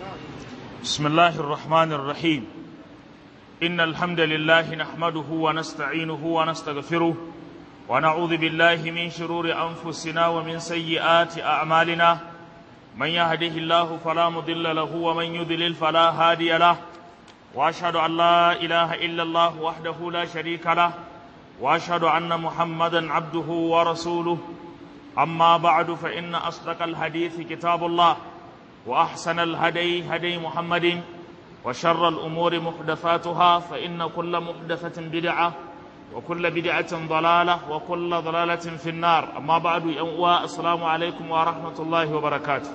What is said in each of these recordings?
بسم الله الرحمن الرحيم إن الحمد لله نحمده ونستعينه ونستغفره ونعوذ بالله من شرور أنفسنا ومن سيئات أعمالنا من يهده الله فلا مضل له ومن يضلل فلا هادي له وأشهد أن لا إله إلا الله وحده لا شريك له وأشهد أن محمدا عبده ورسوله أما بعد فإن أصدق الحديث كتاب الله وأحسن الهدي هدي محمد وشر الأمور محدثاتها فإن كل محدثة بدعة وكل بدعة ضلالة وكل ضلالة في النار أما بعد يوم السلام عليكم ورحمة الله وبركاته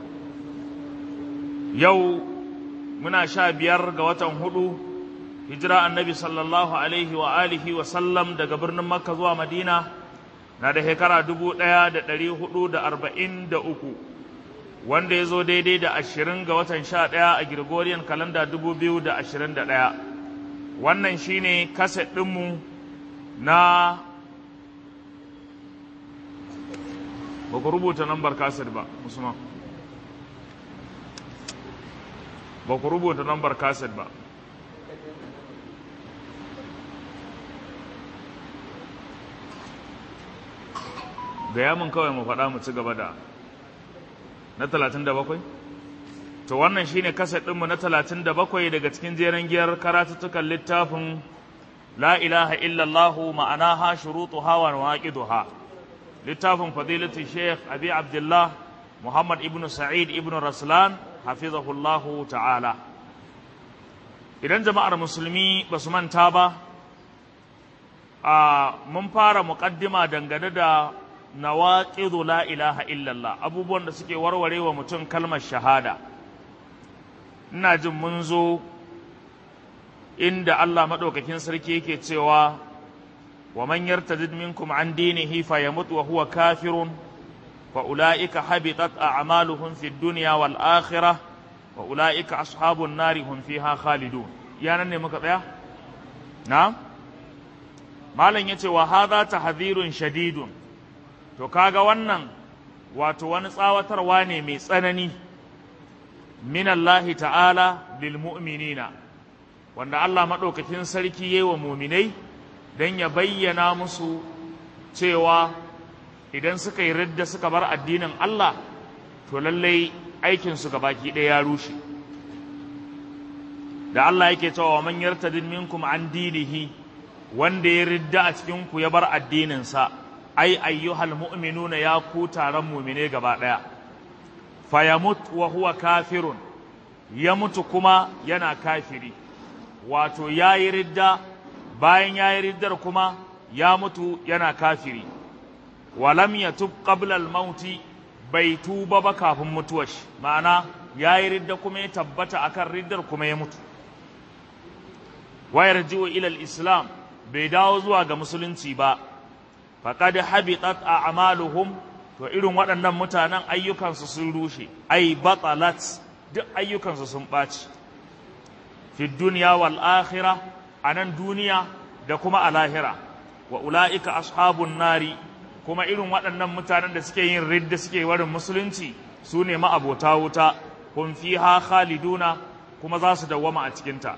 يو منا شابير قوة هدو هجرة النبي صلى الله عليه وآله وسلم دقى برن مكة زوا مدينة na da shekara dubu ɗaya da ɗari hudu da arba'in da uku wanda ya zo daidai da ashirin ga watan sha ɗaya a Gregorian kalanda dubu biyu da ashirin da ɗaya wannan shine kaset ɗinmu na ba ku rubuta nambar kaset ba musamman ba ku rubuta nambar kaset ba gaya mun kawai mu faɗa mu ci gaba da na talatin da bakwai? To wannan shine kaset ɗinmu na talatin da bakwai daga cikin jeren giyar karatuttukan littafin La ilaha illallahu ma'anaha shurutuha wa nawaqiduha littafin fadilatu Sheikh Abi Abdullah Muhammad ibn Sa'id ibn Raslan hafizahullahu ta'ala Idan jama'ar musulmi ba su manta ba a mun fara muƙaddima dangane da nawaqidu la ilaha illallah abubuwan da suke warware wa mutum kalmar shahada ina jin mun zo inda Allah madaukakin sarki yake cewa wa man yartadid minkum an dinihi fayamut wa huwa kafirun fa ulaika habitat a'maluhum fid dunya wal akhirah wa ulaika ashabun nari hum fiha khalidun yanan ne muka tsaya na malam yace wa hadha tahdhirun shadidun to kaga wannan wato wani tsawatarwa ne mai tsanani min Allah ta'ala lil mu'minina wanda Allah maɗaukakin sarki yayi wa muminai don ya bayyana musu cewa idan suka yi ridda suka bar addinin Allah to lallai aikinsu baki ɗaya ya rushe da Allah yake cewa man yartadin minkum an dinihi wanda ya ridda a cikin ku ya bar addininsa ai ayyuhal mu'minuna ya ku taron mu'mine gaba daya fayamut wa huwa kafirun ya mutu kuma yana kafiri wato yayi ridda bayan yayi riddar kuma ya mutu yana kafiri walam yatub qabla al-mauti bai tuba ba kafin mutuwar shi ma'ana yayi ridda kuma ya tabbata akan riddar kuma ya mutu wayarji'u ila al-islam bai dawo zuwa ga musulunci ba faqad habitat a'maluhum to irin waɗannan mutanen ayyukansu sun rushe ai batalat duk ayyukansu sun ɓaci fi dunya wal akhirah anan duniya da kuma a lahira wa ula'ika ashabun nari kuma irin waɗannan mutanen da suke yin ridda suke warin musulunci su ne ma'abota wuta hum fiha khaliduna kuma za su dawwama a cikinta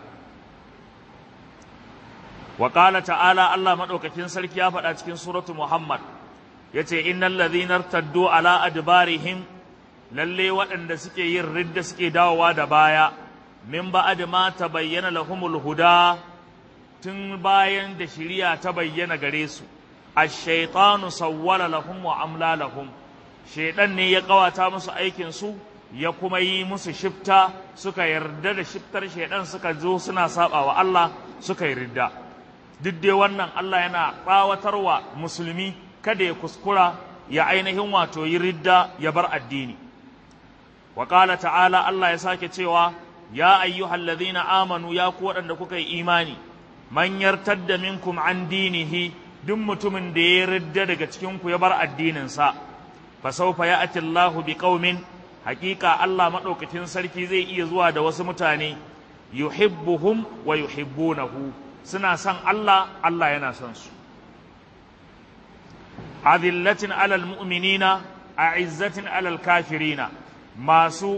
wa qala ta'ala Allah madaukakin sarki ya faɗa cikin suratu Muhammad yace innal ladhina irtaddu ala adbarihim lalle waɗanda suke yin ridda suke dawowa da baya min ba'd ma tabayyana lahumul huda tun bayan da shiriya ta bayyana gare su ash-shaytanu sawwala lahum wa amla lahum shaydan ne ya kawata musu aikin su ya kuma yi musu shifta suka yarda da shiftar shaydan suka zo suna saba wa Allah suka yi ridda duk dai wannan Allah yana tsawatarwa musulmi kada ya kuskura ya ainihin wato yi ridda ya bar addini wa qala ta'ala Allah ya sake cewa ya ayyuhallazina amanu ya ku waɗanda kuka yi imani man yartadda minkum an dinihi duk mutumin da ya ridda daga cikin ku ya bar addinin sa fa sawfa ya'ti Allahu biqaumin haqiqa Allah madaukakin sarki zai iya zuwa da wasu mutane yuhibbuhum wa yuhibbunahu suna son Allah Allah yana son su azillatin alal mu'minina a'izzatin alal kafirina masu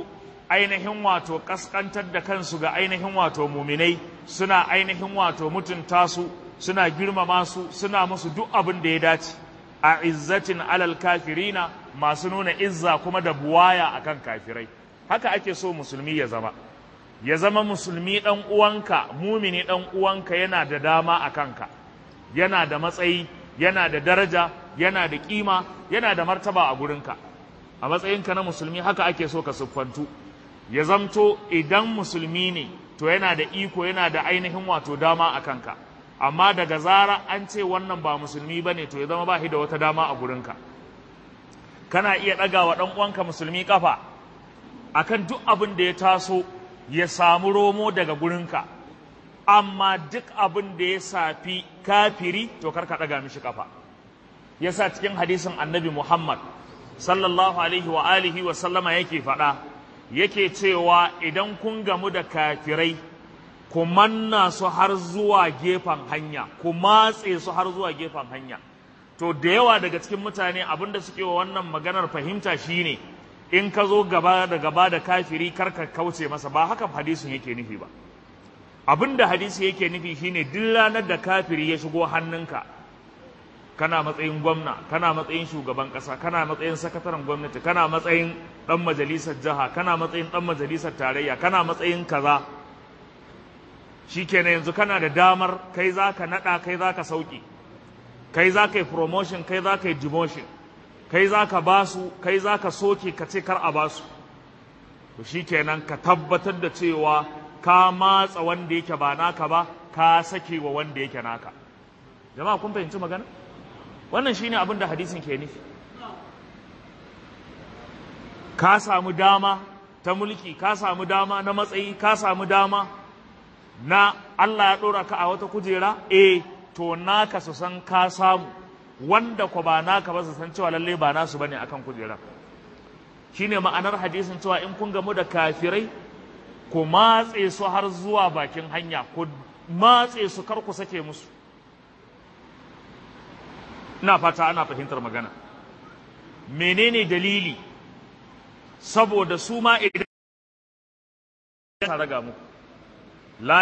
ainihin wato kaskantar da kansu ga ainihin wato muminai suna ainihin wato mutunta su suna girmama su suna musu duk abin da ya dace a izzatin alal kafirina masu nuna izza kuma da buwaya akan kafirai haka ake so musulmi ya zama ya zama musulmi ɗan uwanka mumini ɗan uwanka yana da dama a kanka yana da matsayi yana da daraja yana da ƙima yana da martaba a gurinka a matsayinka na musulmi haka ake so ka siffantu ya zamto idan musulmi ne to yana da iko yana da ainihin wato dama a kanka amma daga zara an ce wannan ba musulmi ba ne to ya zama ba shi da wata dama a gurinka kana iya ɗaga wa ɗan uwanka musulmi ƙafa akan duk abin da ya taso ya samu romo daga gurinka amma duk abin da ya safi kafiri to karka ɗaga mishi kafa yasa cikin hadisin annabi Muhammad sallallahu alaihi wa alihi wa sallama yake faɗa yake cewa idan kun gamu da kafirai ku manna su har zuwa gefen hanya ku matse su har zuwa gefen hanya to da yawa daga cikin mutane abin da suke wa wannan maganar fahimta shine in ka zo gaba da gaba da kafiri karka kauce masa ba haka hadisin yake nufi ba abin da hadisi yake nufi shine duk ranar da kafiri ya shigo hannunka kana matsayin gwamna kana matsayin shugaban kasa kana matsayin sakataren gwamnati kana matsayin dan majalisar jiha kana matsayin dan majalisar tarayya kana matsayin kaza shikenan yanzu kana da damar kai zaka nada kai zaka sauki kai zaka yi promotion kai zaka yi demotion kai za ka ba su kai za ka soke ka ce kar a ba su to shi kenan ka tabbatar da cewa ka matsa wanda yake ba naka ba ka sake wa wanda yake naka jama'a kun fahimci magana wannan shine abin da hadisin ke nufi ka samu dama ta mulki ka samu dama na matsayi ka samu dama na Allah ya ɗora ka a wata kujera eh to naka su san ka samu wanda ko ba naka ba su san cewa lalle ba nasu bane akan kujera shine ma'anar hadisin cewa in kun gamu da kafirai ku matse su har zuwa bakin hanya ku matse su kar ku sake musu ina fata ana fahimtar magana menene dalili saboda su ma idan ta raga muku la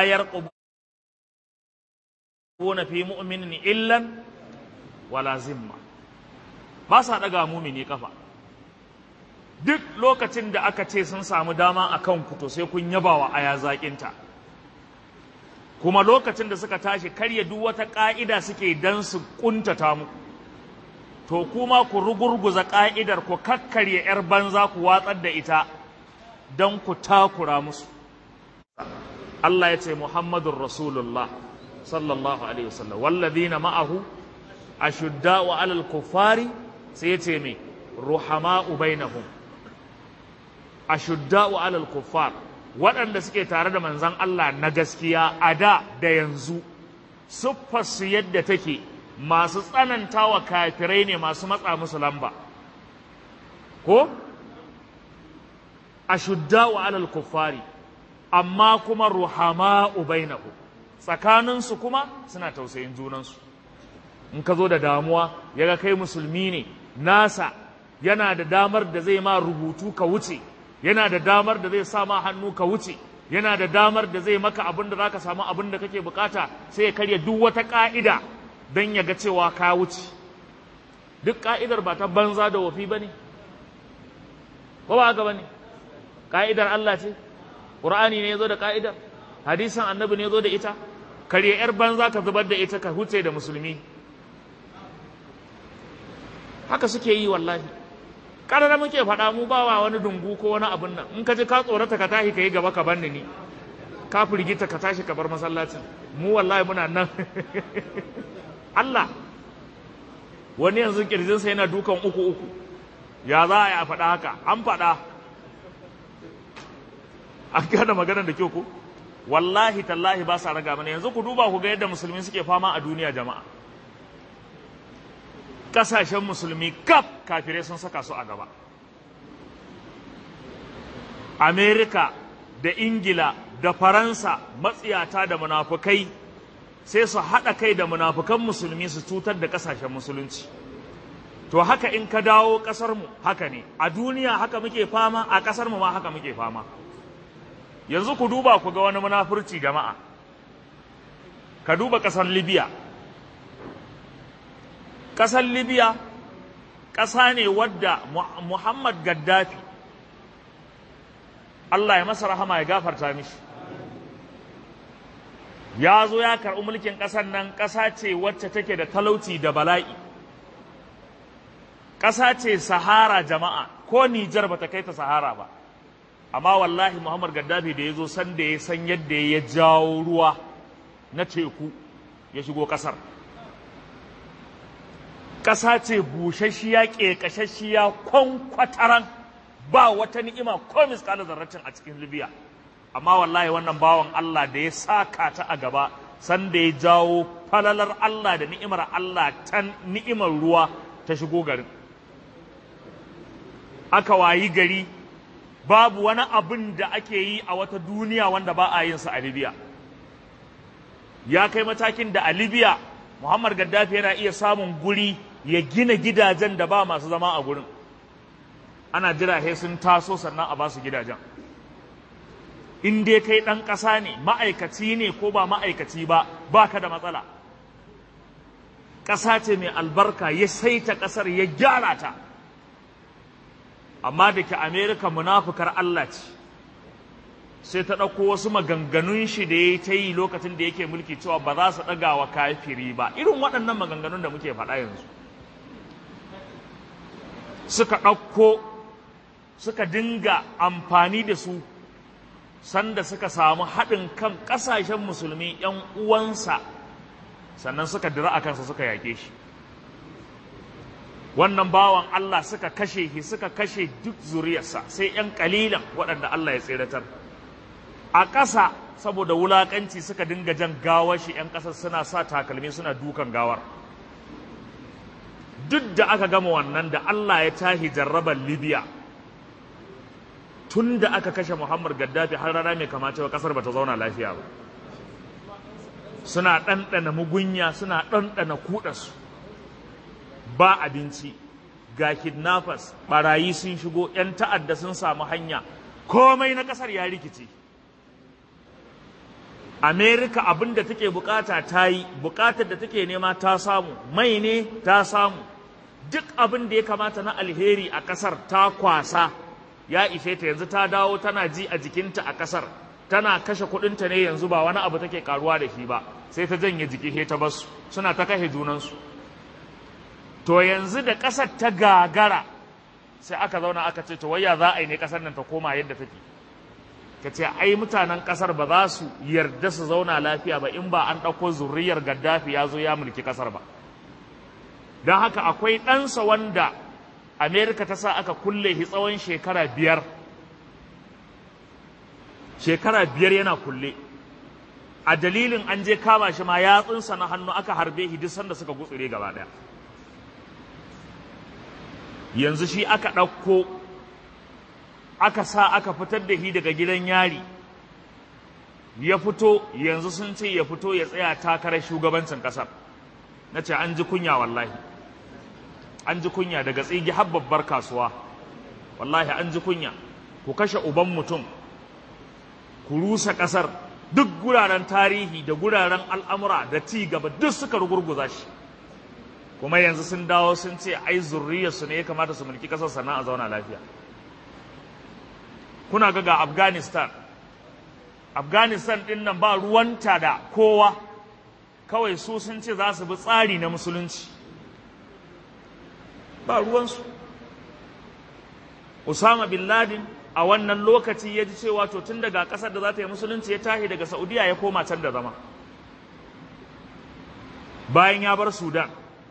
yarqubuna fi mu'minin illan wala zimma ba sa daga mumini kafa duk lokacin da aka ce sun samu dama a kan to sai kun yabawa aya zaƙinta kuma lokacin da suka tashi karya duk wata ƙa'ida suke dan su ƙuntata muku to kuma ku rugurguza ƙa'idar ku kakkarya 'yar banza ku watsar da ita don ku takura musu Allah ya ce Muhammadun Rasulullah sallallahu alaihi wasallam wallazina ma'ahu ashudda'u 'alal kuffari sai ya ce me ruhama'u bainahum ashudda'u 'alal kuffar waɗanda suke tare da manzon Allah na gaskiya a da da yanzu siffarsu yadda take masu tsananta wa kafirai ne masu matsa musu lamba ko ashudda'u 'alal kuffari amma kuma ruhama'u bainahum tsakaninsu kuma suna tausayin junansu in ka zo da damuwa ya ga kai musulmi ne nasa yana da damar da zai ma rubutu ka wuce yana da damar da zai sa ma hannu ka wuce yana da damar da zai maka abin da zaka samu abin da kake bukata sai ya karya duk wata ka'ida don ya ga cewa ka wuce duk ka'idar ba ta banza da wafi ba ne ko ba haka ba ne ka'idar Allah ce ƙur'ani ne ya zo da ka'idar hadisan annabi ne ya zo da ita karya yar banza ka zubar da ita ka huce da musulmi haka suke yi wallahi ƙarara muke faɗa mu ba wa wani dungu ko wani abin nan in ka ji ka tsorata ka tashi ka yi gaba ka banni ni ka firgita ka tashi ka bar masallacin mu wallahi muna nan Allah wani yanzu kirjinsa yana dukan uku uku ya za a yi a faɗa haka an faɗa an gane maganar da kyau ko wallahi tallahi ba sa raga mana yanzu ku duba ku ga yadda musulmi suke fama a duniya jama'a kasashen musulmi kaf kafirai sun saka su a gaba amerika da ingila da faransa matsiyata da munafukai sai su haɗa kai da munafukan musulmi su cutar da kasashen musulunci to haka in ka dawo ƙasarmu haka ne a duniya haka muke fama a ƙasarmu ma haka muke fama yanzu ku duba ku ga wani munafurci jama'a ka duba ƙasar libya ƙasar libya ƙasa ne wadda muhammad gaddafi allah ya masa rahama ya gafarta mishi ya zo ya karɓi mulkin ƙasar nan ƙasa ce wacce take da talauci da bala'i ƙasa ce sahara jama'a ko nijar ba ta kai ta sahara ba amma wallahi muhammad gaddafi da ya zo san da ya san yadda ya jawo ruwa na teku ya shigo ƙasar ƙasa ce busasshiya ƙeƙashashiya kwankwataran ba wata ni'ima ko miskala zarratin a cikin libya amma wallahi wannan bawan allah da ya saka ta a gaba san da ya jawo falalar allah da ni'imar allah ta ni'imar ruwa ta shigo garin aka wayi gari babu wani abin da ake yi a wata duniya wanda ba a yin sa a libya ya kai matakin da a libya muhammad gaddafi yana iya samun guri ya gina gidajen da ba masu zama a gurin ana jira sai sun taso sannan a ba su gidajen in dai kai ɗan ƙasa ne ma'aikaci ne ko ba ma'aikaci ba ba ka da matsala ƙasa ce mai albarka ya saita ƙasar ya gyara ta amma da ke amerika munafukar allah ce sai ta ɗauko wasu maganganun shi da ya ta yi lokacin da yake mulki cewa ba za su ɗaga wa kafiri ba irin waɗannan maganganun da muke faɗa yanzu suka ɗauko suka dinga amfani da su sanda suka samu haɗin kan ƙasashen musulmi ‘yan uwansa sannan suka dira a kansa suka yake shi wannan bawan Allah suka kashe shi suka kashe duk zuriyarsa sai ‘yan ƙalilan waɗanda Allah ya tseratar a ƙasa saboda wulaƙanci suka dinga jan gawar shi ‘yan ƙasar suna sa takalmi suna dukan gawar duk da aka gama wannan da Allah ya tahi jarrabar Libya tun da aka kashe Muhammad Gaddafi har rana mai kamata wa kasar bata zauna lafiya ba suna ɗanɗana mugunya suna ɗanɗana kuɗasu ba abinci ga kidnappers barayi sun shigo 'yan ta'adda sun samu hanya komai na ƙasar ya rikice Amerika abin da take bukata ta yi bukatar da take nema ta samu mai ne ta samu duk abin da ya kamata na alheri a ƙasar ta kwasa ya ishe ta yanzu ta dawo tana ji a jikinta a ƙasar tana kashe kuɗinta ne yanzu ba wani abu take karuwa da shi ba sai ta janye jiki he ta basu suna ta kashe junansu to yanzu da ƙasar ta gagara sai aka zauna aka ce to waya za a yi ne ƙasar nan ta koma yadda take ka ce ai mutanen ƙasar ba za su yarda su zauna lafiya ba in ba an ɗauko zuriyar gaddafi ya zo ya mulki ƙasar ba don haka akwai ɗansa wanda amerika ta sa aka kulle shi tsawon shekara biyar shekara biyar yana kulle a dalilin an je kama shi ma yatsunsa na hannu aka harbe shi duk sanda suka gutsure gaba ɗaya yanzu shi aka ɗauko aka sa aka fitar da shi daga gidan yari ya fito yanzu sun ce ya fito ya tsaya takarar shugabancin ƙasar na ce an ji kunya wallahi an ji kunya daga tsigi har babbar kasuwa wallahi an ji kunya ku kashe uban mutum ku rusa ƙasar duk guraren tarihi da guraren al'amura da ci gaba duk suka rugurguza shi kuma yanzu sun dawo sun ce ai zurriyarsu ne ya kamata su mulki ƙasar sannan a zauna lafiya kuna ga ga afghanistan afghanistan ɗin nan ba ruwanta da kowa kawai su sun ce za su bi tsari na musulunci ba ruwansu Usama bin Laden a wannan lokaci ya ji cewa to tun daga ƙasar da za ta yi musulunci ya tashi daga Saudiya ya koma can da zama bayan ya bar Sudan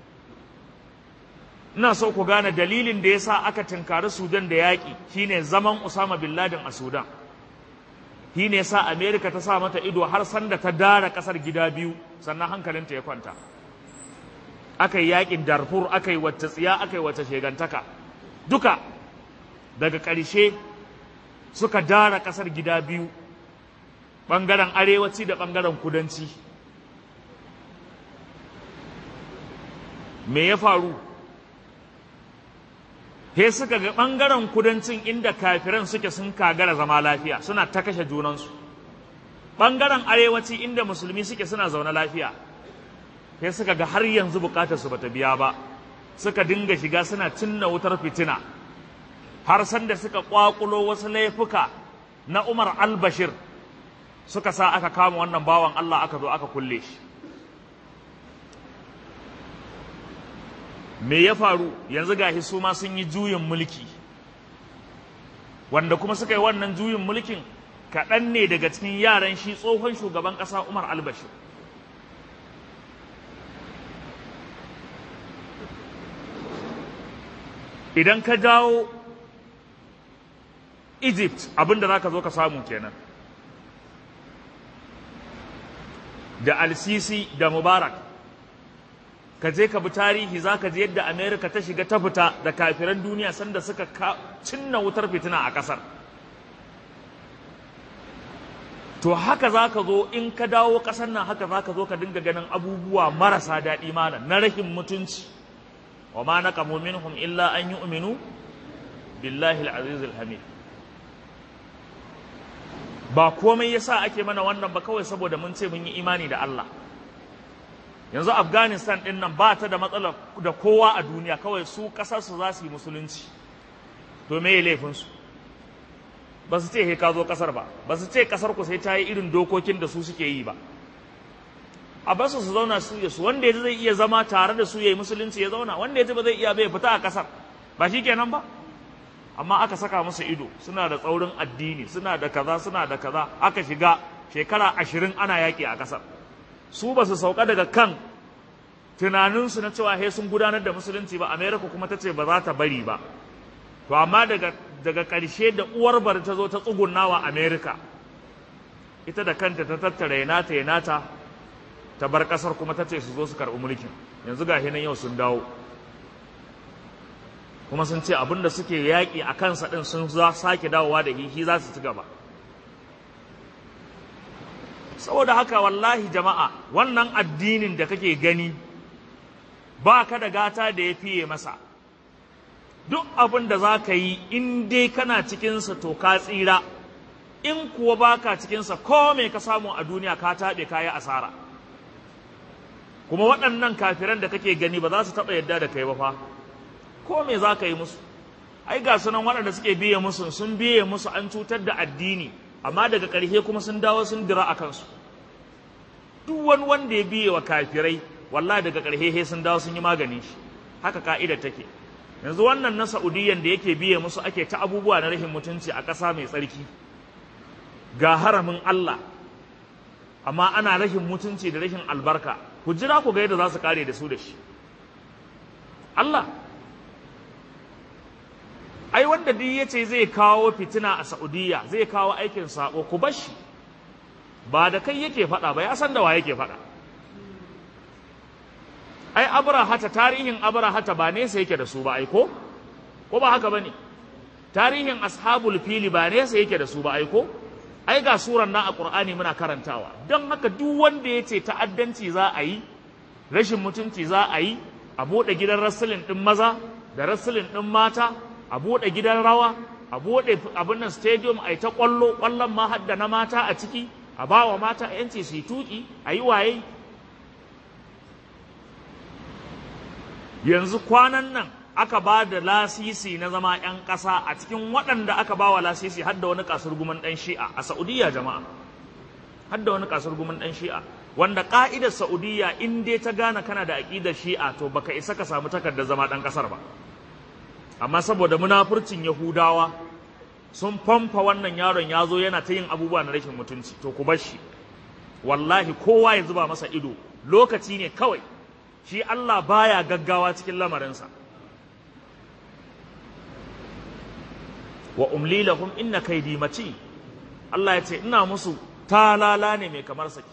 ina so ku gane dalilin da ya sa aka tinkari Sudan da yaƙi shine zaman Usama bin Laden a Sudan shine sa Amerika ta sa mata ido har sanda ta dara ƙasar gida biyu sannan hankalinta ya kwanta aka yi yaƙin Darfur aka yi wacce tsiya aka yi wacce shegantaka duka daga ƙarshe suka dara ƙasar gida biyu ɓangaren arewaci da ɓangaren kudanci me ya faru he suka ga ɓangaren kudancin inda kafiran suke sun kagara zama lafiya suna ta kashe junansu ɓangaren arewaci inda musulmi suke suna zaune lafiya he suka ga har yanzu bukatar su bata biya ba suka dinga shiga suna cinna wutar fitina har sanda suka kwakulo wasu laifuka na Umar al-Bashir suka sa aka kama wannan bawan Allah aka zo aka kulle shi me ya faru yanzu gashi su ma sun yi juyin mulki wanda kuma suka yi wannan juyin mulkin kaɗan ne daga cikin yaran shi tsohon shugaban ƙasa Umar al-Bashir idan ka dawo Egypt abinda za ka zo ka samu kenan da al-Sisi da Mubarak ka je ka bi tarihi za ka ji yadda Amerika ta shiga ta fita da kafiran duniya sanda suka cinna wutar fitina a ƙasar to haka za ka zo in ka dawo ƙasar nan haka za ka zo ka dinga ganin abubuwa marasa daɗi malam na rashin mutunci wa ma naqamu minhum illa an yu'minu billahi al-aziz al-hamid ba komai yasa ake mana wannan ba kawai saboda mun ce mun yi imani da Allah yanzu Afghanistan din nan ba ta da matsala da kowa a duniya kawai su kasar su za su yi musulunci to me laifin su ba su ce he ka zo kasar ba ba su ce kasar ku sai ta yi irin dokokin da su suke yi ba a basu su zauna su ya su wanda ya zai iya zama tare da su ya yi musulunci ya zauna wanda ya ba zai iya bai fita a kasar ba shi kenan ba amma aka saka musu ido suna da tsaurin addini suna da kaza suna da kaza aka shiga shekara ashirin ana yaƙi a kasar su ba su sauka daga kan tunaninsu na cewa he sun gudanar da musulunci ba amerika kuma ta ce ba za ta bari ba to amma daga daga ƙarshe da uwar bar ta zo ta tsugunna wa amerika ita da kanta ta tattara yanata yanata ta bar kasar kuma ta ce su zo su karɓi mulkin yanzu ga nan yau sun dawo kuma sun ce abin da suke yaƙi a kansa ɗin sun za sake dawowa da hihi za su ci gaba saboda haka wallahi jama'a wannan addinin da kake gani ba ka da gata da ya fiye masa duk abin da za ka yi in dai kana cikinsa to ka tsira in kuwa ba ka cikinsa ko me ka samu a duniya ka taɓe ka yi asara kuma waɗannan kafiran da kake gani ba za su taɓa yadda da kai ba fa ko me za ka yi musu ai ga sunan waɗanda suke biye musu sun biye musu an cutar da addini amma daga ƙarshe kuma sun dawo sun dira a kansu duk wani wanda ya biye wa kafirai wallahi daga ƙarshe sun dawo sun yi maganin shi haka ka'idar take yanzu wannan na Saudiyan da yake biye musu ake ta abubuwa na rashin mutunci a ƙasa mai tsarki ga haramin Allah amma ana rashin mutunci da rashin albarka ku jira ku ga yadda za su kare da su da shi Allah ai wanda duk ya ce zai kawo fitina a Saudiya zai kawo aikin sabo ku bar shi ba da kai yake faɗa ba ya san da wa yake faɗa ai abrahata tarihin abrahata ba nesa yake da su ba ai ko ko ba haka bane tarihin ashabul fili ba nesa yake da su ba ai ko ai ga suran nan a qur'ani muna karantawa don haka duk wanda ya ce ta'addanci za a yi rashin mutunci za a yi a buɗe gidan rasulin ɗin maza da rasulin ɗin mata a buɗe gidan rawa a buɗe abin nan stadium a yi ta ƙwallo ƙwallon ma hadda na mata a ciki a ba wa mata yanci su yi tuƙi a yi waye yanzu kwanan nan aka ba da lasisi na zama 'yan ƙasa a cikin waɗanda aka ba wa lasisi har da wani kasar guman ɗan shi'a a Saudiya jama'a har da wani kasar guman ɗan shi'a wanda ƙa'idar Saudiya in dai ta gane kana da aƙidar shi'a to baka isa ka samu takardar zama ɗan ƙasar ba amma saboda munafurcin Yahudawa sun famfa wannan yaron ya zo yana ta yin abubuwa na rashin mutunci to ku bar shi wallahi kowa ya zuba masa ido lokaci ne kawai shi Allah baya gaggawa cikin lamarinsa wa umli lahum inna kaydi mati Allah ya ce ina musu talala ne mai kamar saki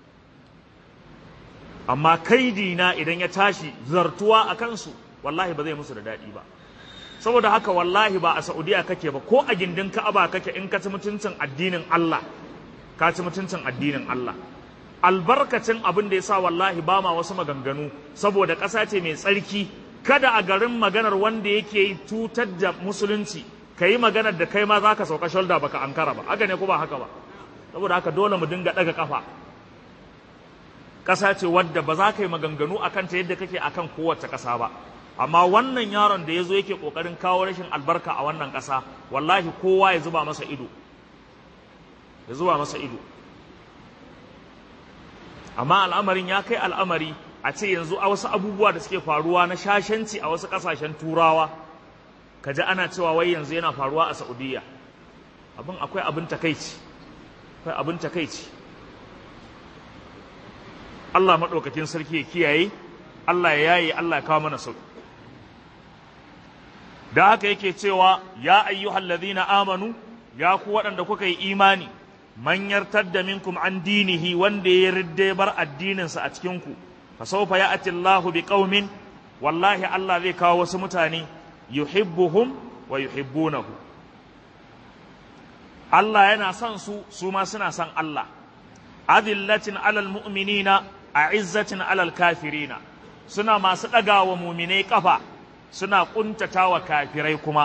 amma kaidi na idan ya tashi zartuwa a kansu wallahi ba zai musu da daɗi ba saboda haka wallahi ba a Saudiya kake ba ko a gindin Ka'aba kake in ka ci mutuncin addinin Allah ka ci mutuncin addinin Allah albarkacin abin da ya sa wallahi ba ma wasu maganganu saboda ƙasa ce mai tsarki kada a garin maganar wanda yake cutar da musulunci ka yi maganar da kai ma za ka sauka shoulder baka ankara ba haka ne ko ba haka ba saboda haka dole mu dinga ɗaga ƙafa ƙasa ce wadda ba za ka yi maganganu a kanta yadda kake a kan kowace ƙasa ba amma wannan yaron da ya zo yake ƙoƙarin kawo rashin albarka a wannan ƙasa wallahi kowa ya zuba masa ido ya zuba masa ido amma al'amarin ya kai al'amari a ce yanzu a wasu abubuwa da suke faruwa na shashanci a wasu ƙasashen turawa ka ji ana cewa wai yanzu yana faruwa a saudiya abin akwai abin takaici akwai abin takaici Allah maɗaukakin sarki ya kiyaye Allah ya yaye Allah ya kawo mana sauki da haka yake cewa ya ayyuhal ladhina amanu ya ku waɗanda kuka yi imani man yartadda minkum an dinihi wanda ya ridde bar addininsa a cikin ku fa sawfa ya'ti Allahu biqaumin wallahi Allah zai kawo wasu mutane yuhibbuhum wa yuhibbunahu Allah yana son su su ma suna son Allah adillatin alal mu'minina a'izzatin alal kafirina suna masu ɗagawa muminai kafa suna ƙuntatawa kafirai kuma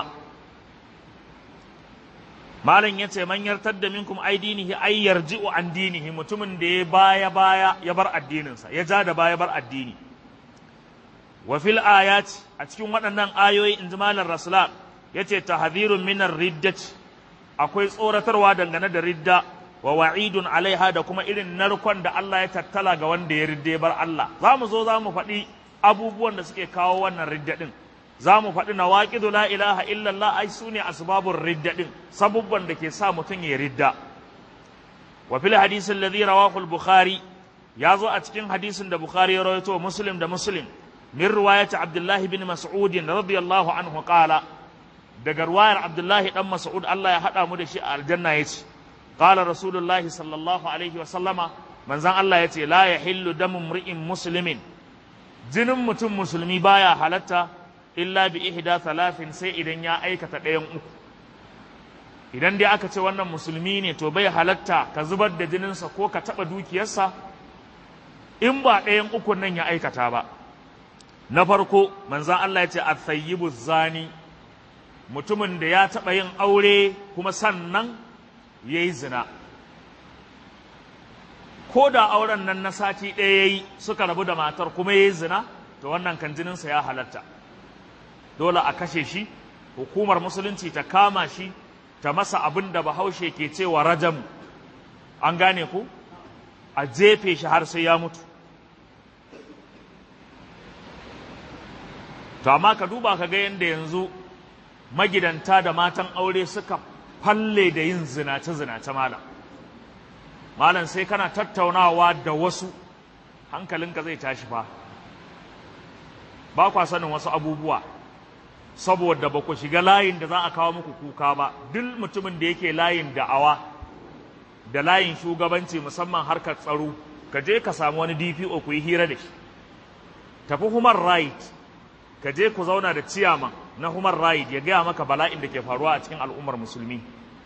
malam yace man yartar da minkum ai dinihi ai yarji'u an dinihi mutumin da ya baya baya ya bar addininsa ya ja da baya bar addini wa fil ayat a cikin waɗannan ayoyi in ji malam rasulat yace tahdhirun minar riddati akwai tsoratarwa dangane da ridda wa wa'idun alaiha da kuma irin narkon da Allah ya tattala ga wanda ya ridde bar Allah za mu zo za mu faɗi abubuwan da suke kawo wannan ridda ɗin za mu faɗi na waƙidu la ilaha illallah ai su ne asbabun ridda ɗin sabubban da ke sa mutum ya ridda wa fil hadisin ladhi rawahu al-bukhari ya zo a cikin hadisin da bukhari ya rawaito muslim da muslim min riwayati abdullah bin mas'ud radiyallahu anhu qala daga ruwayar abdullahi dan mas'ud Allah ya hada mu da shi a aljanna yace qala rasulullahi sallallahu alaihi wa sallama manzon Allah yace la yahillu damu mri'in muslimin jinin mutum musulmi baya halatta illa bi ihda thalathin sai idan ya aikata ɗayan uku idan dai aka ce wannan musulmi ne to bai halatta ka zubar da jininsa ko ka taɓa dukiyarsa in ba ɗayan ukun nan ya aikata ba na farko manzan Allah ya ce a zani mutumin da ya taɓa yin aure kuma sannan ya yi zina ko da auren nan na sati ɗaya ya yi suka rabu da matar kuma ya yi zina to wannan kan jininsa ya halatta dole a kashe shi hukumar musulunci ta kama shi ta masa abin da bahaushe ke cewa rajam an gane ku a jefe shi har sai ya mutu to amma ka duba ka ga yadda yanzu magidanta da matan aure suka falle da yin zinace-zinace malam malam sai kana tattaunawa da wasu hankalinka zai tashi fa ba kwa sanin wasu abubuwa saboda ba ku shiga layin da za a kawo muku kuka ba duk mutumin da yake layin da'awa da layin shugabanci musamman harkar tsaro ka je ka samu wani DPO ku yi hira da shi tafi human right ka je ku zauna da ciyaman na human right ya gaya maka bala'in da ke faruwa a cikin al'ummar musulmi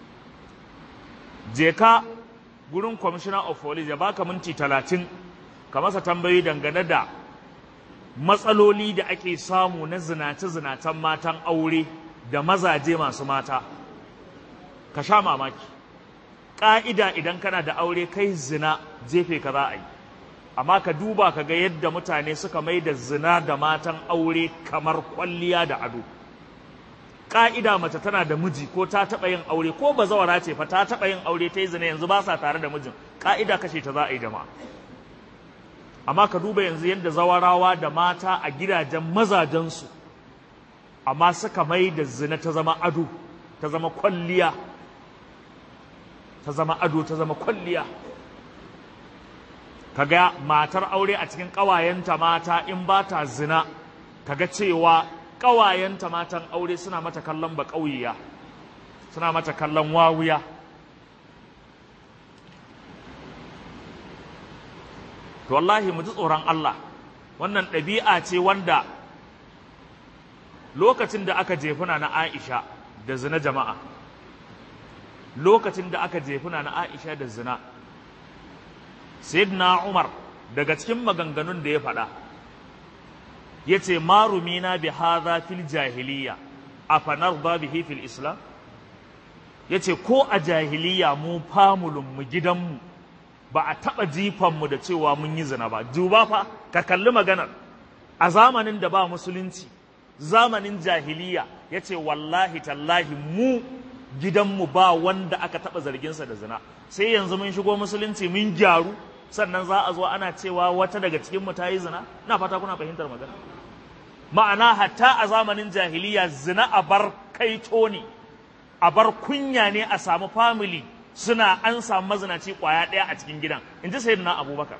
je ka gurin commissioner of police ya baka minti talatin ka masa tambayi dangane da matsaloli da ake samu na zinace-zinacen matan aure da mazaje masu mata ka sha mamaki ƙa'ida idan kana da aure kai zina jefe ka za a yi amma ka duba ka ga yadda mutane suka mai da zina da matan aure kamar kwalliya da ado ƙa'ida mace tana da miji ko ta taɓa yin aure ko bazawara ce fa ta taɓa yin aure ta yi zina yanzu ba sa tare da mijin ƙa'ida kashe ta za a yi jama'a amma ka duba yanzu yadda zawarawa da mata a gidajen mazajensu amma suka mai da zina ta zama ado ta zama kwalliya ta zama ado ta zama kwalliya kaga matar aure a cikin ƙawayenta mata in ba ta zina kaga cewa ƙawayenta matan aure suna mata kallon ba ƙauyiya suna mata kallon wawuya to wallahi mu ji tsoron Allah wannan ɗabi'a ce wanda lokacin da aka jefuna na Aisha da zina jama'a lokacin da aka jefuna na Aisha da zina Sayyidina Umar daga cikin maganganun da ya faɗa yace marumina bi hadha fil jahiliya afanarda bihi fil islam yace ko a jahiliya mu famulun mu gidanmu ba a taba jifan mu da cewa mun yi zina ba duba fa ka kalli maganar a zamanin da ba musulunci zamanin jahiliya yace wallahi tallahi mu gidanmu ba wanda aka taba zarginsa da zina sai yanzu mun shigo musulunci mun gyaru sannan za a zo ana cewa wata daga cikin mu ta yi zina ina fata kuna fahimtar magana ma'ana hatta a zamanin jahiliya zina a bar kaito ne a bar kunya ne a samu family suna an samu mazinaci kwaya ɗaya a cikin gidan in ji sayyidina abubakar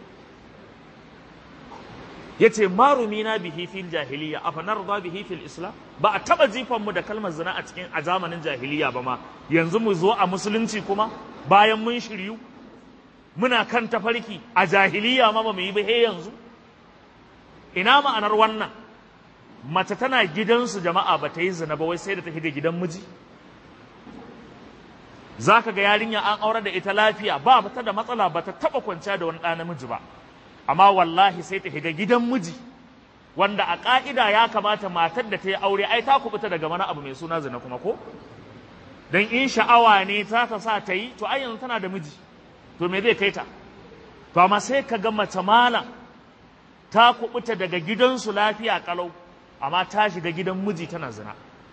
ya ce marumi na bihi fil jahiliya a fanar da bihi fil islam ba a taɓa jifan mu da kalmar zina a cikin a zamanin jahiliya ba ma yanzu mu zo a musulunci kuma bayan mun shiryu muna kan tafarki a jahiliya ma ba mu yi ba he yanzu ina ma'anar wannan mace tana gidansu jama'a ba ta yi zina ba wai sai da ta shiga gidan miji za ka ga yarinya an aure da ita lafiya ba ta da matsala ba ta taɓa kwanciya da wani ɗa namiji ba amma wallahi sai ta shiga gidan miji wanda a ƙa'ida ya kamata matar da ta yi aure ai ta kubuta daga mana abu mai suna zina kuma ko dan in sha'awa ne ta ta sa ta yi to ai yanzu tana da miji to me zai kai ta to amma sai ka ga mace malam ta kubuta daga gidansu lafiya kalau amma ta shiga gidan miji tana zina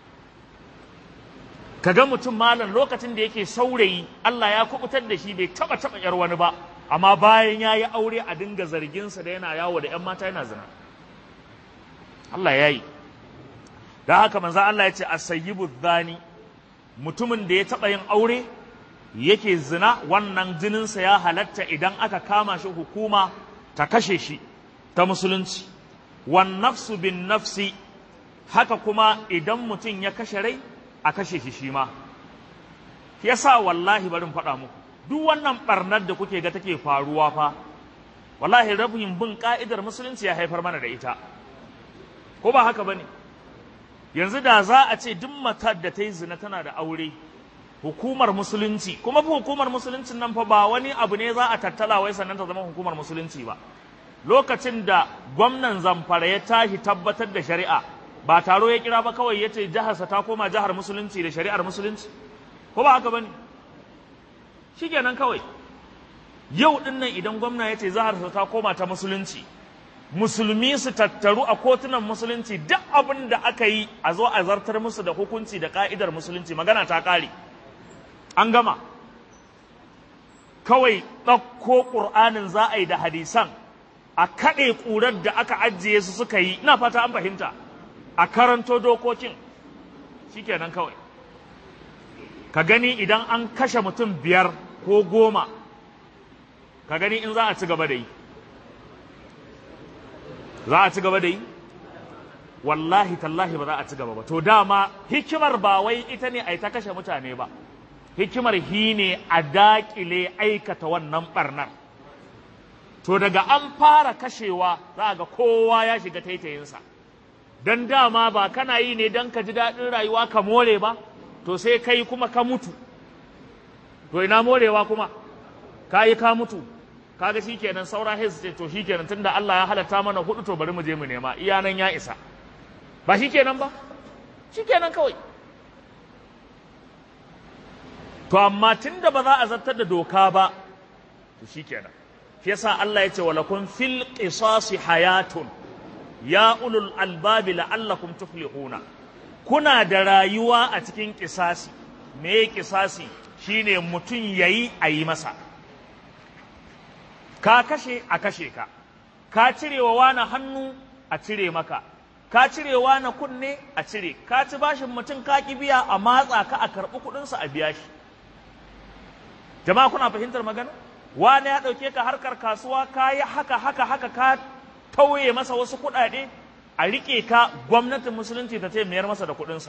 kaga mutum malam lokacin da yake saurayi Allah ya kubutar da shi bai taba taba yar wani ba amma bayan ya yi aure a dinga zarginsa da yana yawo da 'yan mata yana zina Allah ya yi da haka manzo Allah ya ce asayyibu zani mutumin da ya taba yin aure yake zina wannan jininsa ya halatta idan aka kama shi hukuma ta kashe shi ta musulunci wan nafsu bin nafsi haka kuma idan mutum ya kashe rai a kashe shi shi ma yasa wallahi barin faɗa muku duk wannan barnar da kuke ga take faruwa fa wallahi rabin bin ka'idar musulunci ya haifar mana da ita ko ba haka bane yanzu da za a ce duk matar da ta yi zina tana da aure hukumar musulunci kuma fa hukumar musuluncin nan fa ba wani abu ne za a tattala wai sannan ta zama hukumar musulunci ba lokacin da gwamnan zamfara ya tashi tabbatar da shari'a ba taro ya kira ba kawai ya ce jiharsa ta koma jihar musulunci da shari'ar musulunci ko ba haka bane shikenan kawai yau din nan idan gwamna ya ce jiharsa ta koma ta musulunci musulmi su tattaru a kotunan musulunci duk abin da aka yi a zo a zartar musu da hukunci da ka'idar musulunci magana ta kare an gama kawai ɗauko ƙur'anin za a yi da hadisan a kaɗe ƙurar da aka ajiye su suka yi ina fata an fahimta a karanto dokokin shikenan kawai ka gani idan an kashe mutum biyar ko goma ka gani in za a ci gaba da yi za a ci gaba da yi wallahi tallahi ba za a ci gaba ba to dama hikimar ba wai ita ne a yi ta kashe mutane ba hikimar hi ne a daƙile aikata wannan ɓarnar to daga an fara kashewa za ga kowa ya shiga taitayinsa don dama ba kana yi ne don ka ji daɗin rayuwa ka more ba to sai kai kuma ka mutu to ina morewa kuma ka yi ka mutu kaga shikenan saura hez ce to shikenan tunda Allah ya halatta mana hudu to bari mu je mu nema iya nan ya isa ba shikenan ba shikenan kawai to amma tunda ba za a zartar da doka ba to shikenan shi yasa Allah ya ce walakum fil qisasi hayatun ya ulul albabi la'allakum tuflihuna kuna da rayuwa a cikin kisasi me kisasi shine mutum yayi a yi masa ka kashe a kashe ka ka cirewa wani hannu a cire maka ka cirewa na kunne a cire ka ci bashin mutum ka ki biya a matsa ka a karɓi kuɗinsa a biya shi jama'a kuna fahimtar magana wani ya ɗauke ka harkar kasuwa ka yi haka haka haka ka tauye masa wasu kuɗaɗe a riƙe ka gwamnatin musulunci ta mayar masa da kuɗinsa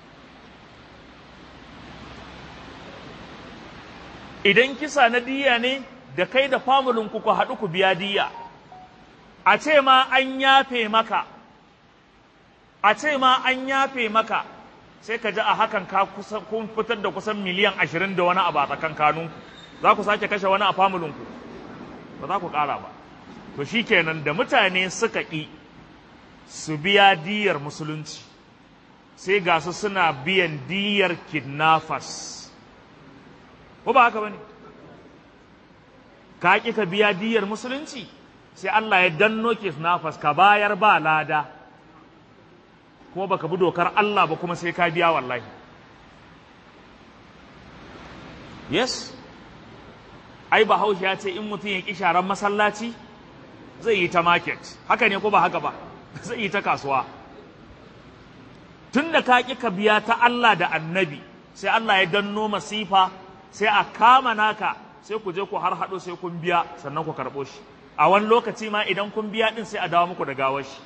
idan kisa na diya ne da kai da famulin ku haɗu ku biya diya a ce ma an yafe maka a ce ma an yafe maka sai ka ji a hakan ka kun fitar da kusan miliyan ashirin da wani abu a tsakankanin za ku sake kashe wani a famulin ku ba za ku ƙara ba to shi kenan da mutane suka ƙi su biya diyar musulunci sai ga su suna biyan diyar kidnappers ko ba haka bane ka ƙi ka biya diyar musulunci sai Allah ya danno kidnappers ka bayar ba lada kuma baka bi dokar Allah ba kuma sai ka biya wallahi yes ai bahaushe ya ce in mutum ya ƙi sharan masallaci zai yi ta market haka ne ko ba haka ba zai yi ta kasuwa tun da ka ƙi ka biya ta Allah da annabi sai Allah ya danno masifa sai a kama naka sai ku je ku har haɗo sai kun biya sannan ku karɓo shi a wani lokaci ma idan kun biya ɗin sai a dawo muku da gawar shi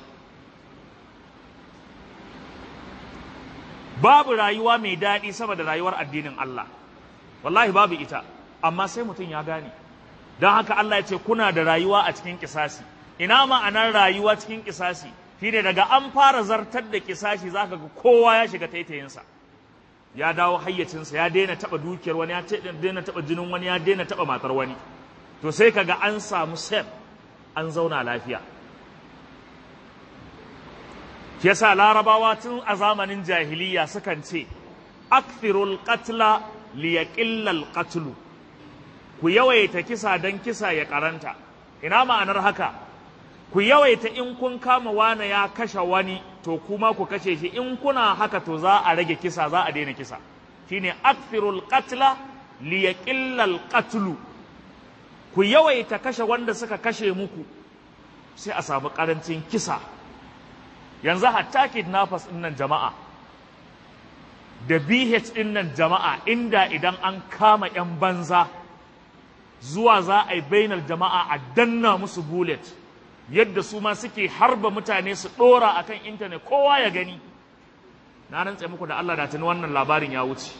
babu rayuwa mai daɗi sama da rayuwar addinin Allah wallahi babu ita amma sai mutum ya gane don haka Allah ya ce kuna da rayuwa a cikin kisasi ina ma'anar rayuwa cikin kisasi shine daga an fara zartar da kisashi zaka ga kowa ya shiga taitayinsa ya dawo hayyacinsa ya daina taba dukiyar wani ya daina taba jinin wani ya daina taba matar wani to sai kaga an samu sef an zauna lafiya shi yasa larabawa tun a zamanin jahiliya sukan ce akthirul qatla liyaqilla al qatlu ku yawaita kisa dan kisa ya karanta ina ma'anar haka ku yawaita in kun kama wane ya kashe wani to kuma ku kashe shi in kuna haka to za a rage kisa za a daina kisa shine akthirul qatla liyaqilla al qatlu ku yawaita kashe wanda suka kashe muku sai a samu karancin kisa yanzu hatta kidnappers din nan jama'a da BH din nan jama'a inda idan an kama yan banza zuwa za a yi bainar jama'a a danna musu bullet yadda su ma suke harba mutane su ɗora a kan intanet kowa ya gani na rantse muku da Allah da tuni wannan labarin ya wuce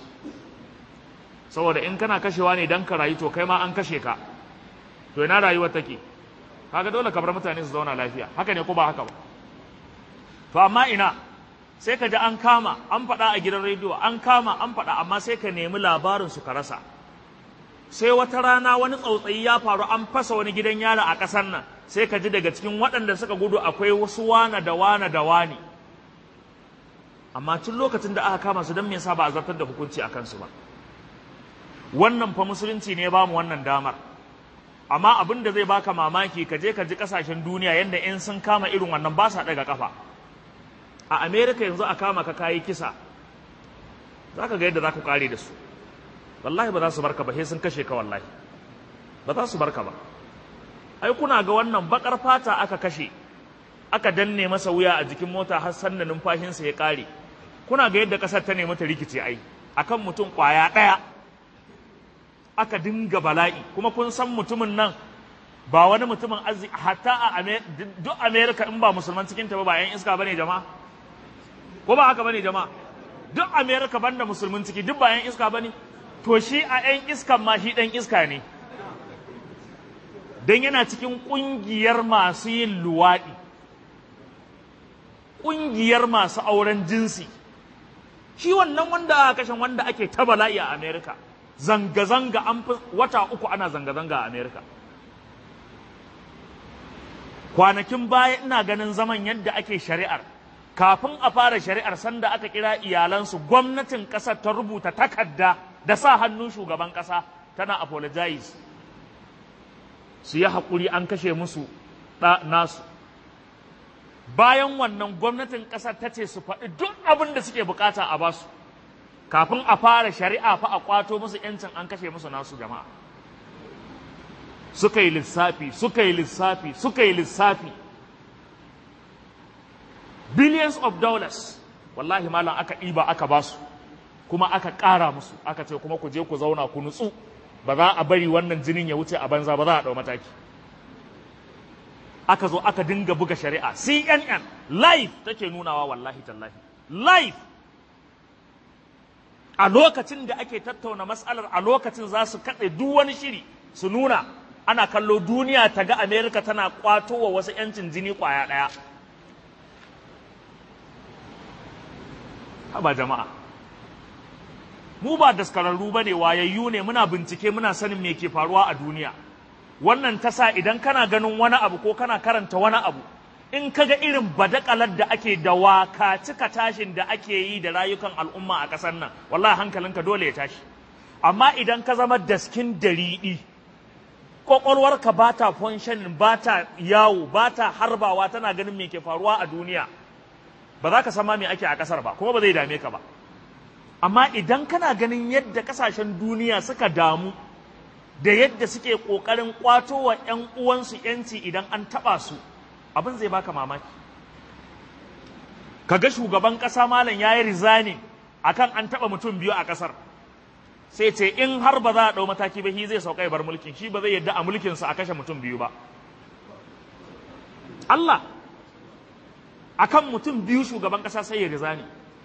saboda in kana kashewa ne don ka rayu to kai ma an kashe ka to ina rayuwar take kaga dole ka bar mutane su zauna lafiya haka ne ko ba haka ba to amma ina sai ka ji an kama an faɗa a gidan rediyo an kama an faɗa amma sai ka nemi labarin su ka rasa sai wata rana wani tsautsayi ya faru an fasa wani gidan yara a ƙasar nan sai ka ji daga cikin waɗanda suka gudu akwai wasu wana da wana da wani amma tun lokacin da aka kama su don me yasa ba a zartar da hukunci a kansu ba wannan fa musulunci ne ba mu wannan damar amma abin da zai baka mamaki ka je ka ji kasashen duniya yadda in sun kama irin wannan ba sa daga kafa a america yanzu a kama ka kayi kisa za ka ga yadda za ku kare da su wallahi ba za su barka ba sai sun kashe ka wallahi ba za su barka ba ai kuna ga wannan bakar fata aka kashe aka danne masa wuya a jikin mota har sanna numfashinsa ya kare kuna ga yadda kasar ta nemi ta rikice ai akan mutum kwaya daya aka dinga bala'i kuma kun san mutumin nan ba wani mutumin arziki hatta a duk america in ba musulman cikin ta ba ba yan iska bane jama'a ko ba haka bane jama'a duk america banda musulmin ciki duk ba yan iska bane to shi a yan iskan ma shi dan iska ne don yana cikin ƙungiyar masu yin luwaɗi ƙungiyar masu auren jinsi shi wannan wanda aka kashe wanda ake ta bala'i a amerika zanga-zanga an fi wata uku ana zanga-zanga a amerika kwanakin baya ina ganin zaman yadda ake shari'ar kafin a fara shari'ar sanda aka kira iyalansu gwamnatin ƙasar ta rubuta takarda da sa hannun shugaban ƙasa tana apologize su yi haƙuri an kashe musu ɗa nasu bayan wannan gwamnatin ƙasar ta ce su faɗi duk abin da suke bukata a basu kafin a fara shari'a fa a kwato musu yancin an kashe musu nasu jama'a suka yi lissafi suka yi lissafi suka yi lissafi billions of dollars wallahi malam aka ɗiba aka basu kuma aka ƙara musu aka ce kuma ku je ku zauna ku nutsu ba za a bari wannan jinin ya wuce a banza ba za a ɗau mataki aka zo aka dinga buga shari'a cnn live take nunawa wallahi tallahi live a lokacin da ake tattauna matsalar a lokacin za su kaɗe duk wani shiri su nuna ana kallo duniya ta ga amerika tana kwato wa wasu 'yancin jini kwaya ɗaya haba jama'a mu ba daskararru ba ne wayayyu ne muna bincike muna sanin me ke faruwa a duniya wannan ta sa idan kana ganin wani abu ko kana karanta wani abu in kaga irin badakalar da ake da waka cika tashin da ake yi da rayukan al'umma a ƙasar nan wallahi hankalinka dole ya tashi amma idan ka zama daskin dariɗi ƙwaƙwalwarka ba ta functioning ba ta yawo ba ta harbawa tana ganin me ke faruwa a duniya ba za ka sama me ake a ƙasar ba kuma ba zai dame ka ba amma idan kana ganin yadda ƙasashen duniya suka damu da yadda suke ƙoƙarin ƙwato wa 'yan uwansu 'yanci idan an taɓa su abin zai baka mamaki kaga shugaban ƙasa malam ya yi rizani akan an taɓa mutum biyu a ƙasar sai ce in har ba za a ɗau mataki ba shi zai sauka ya bar mulkin shi ba zai yadda a mulkinsa a kashe mutum biyu ba Allah akan mutum biyu shugaban ƙasa sai ya rizani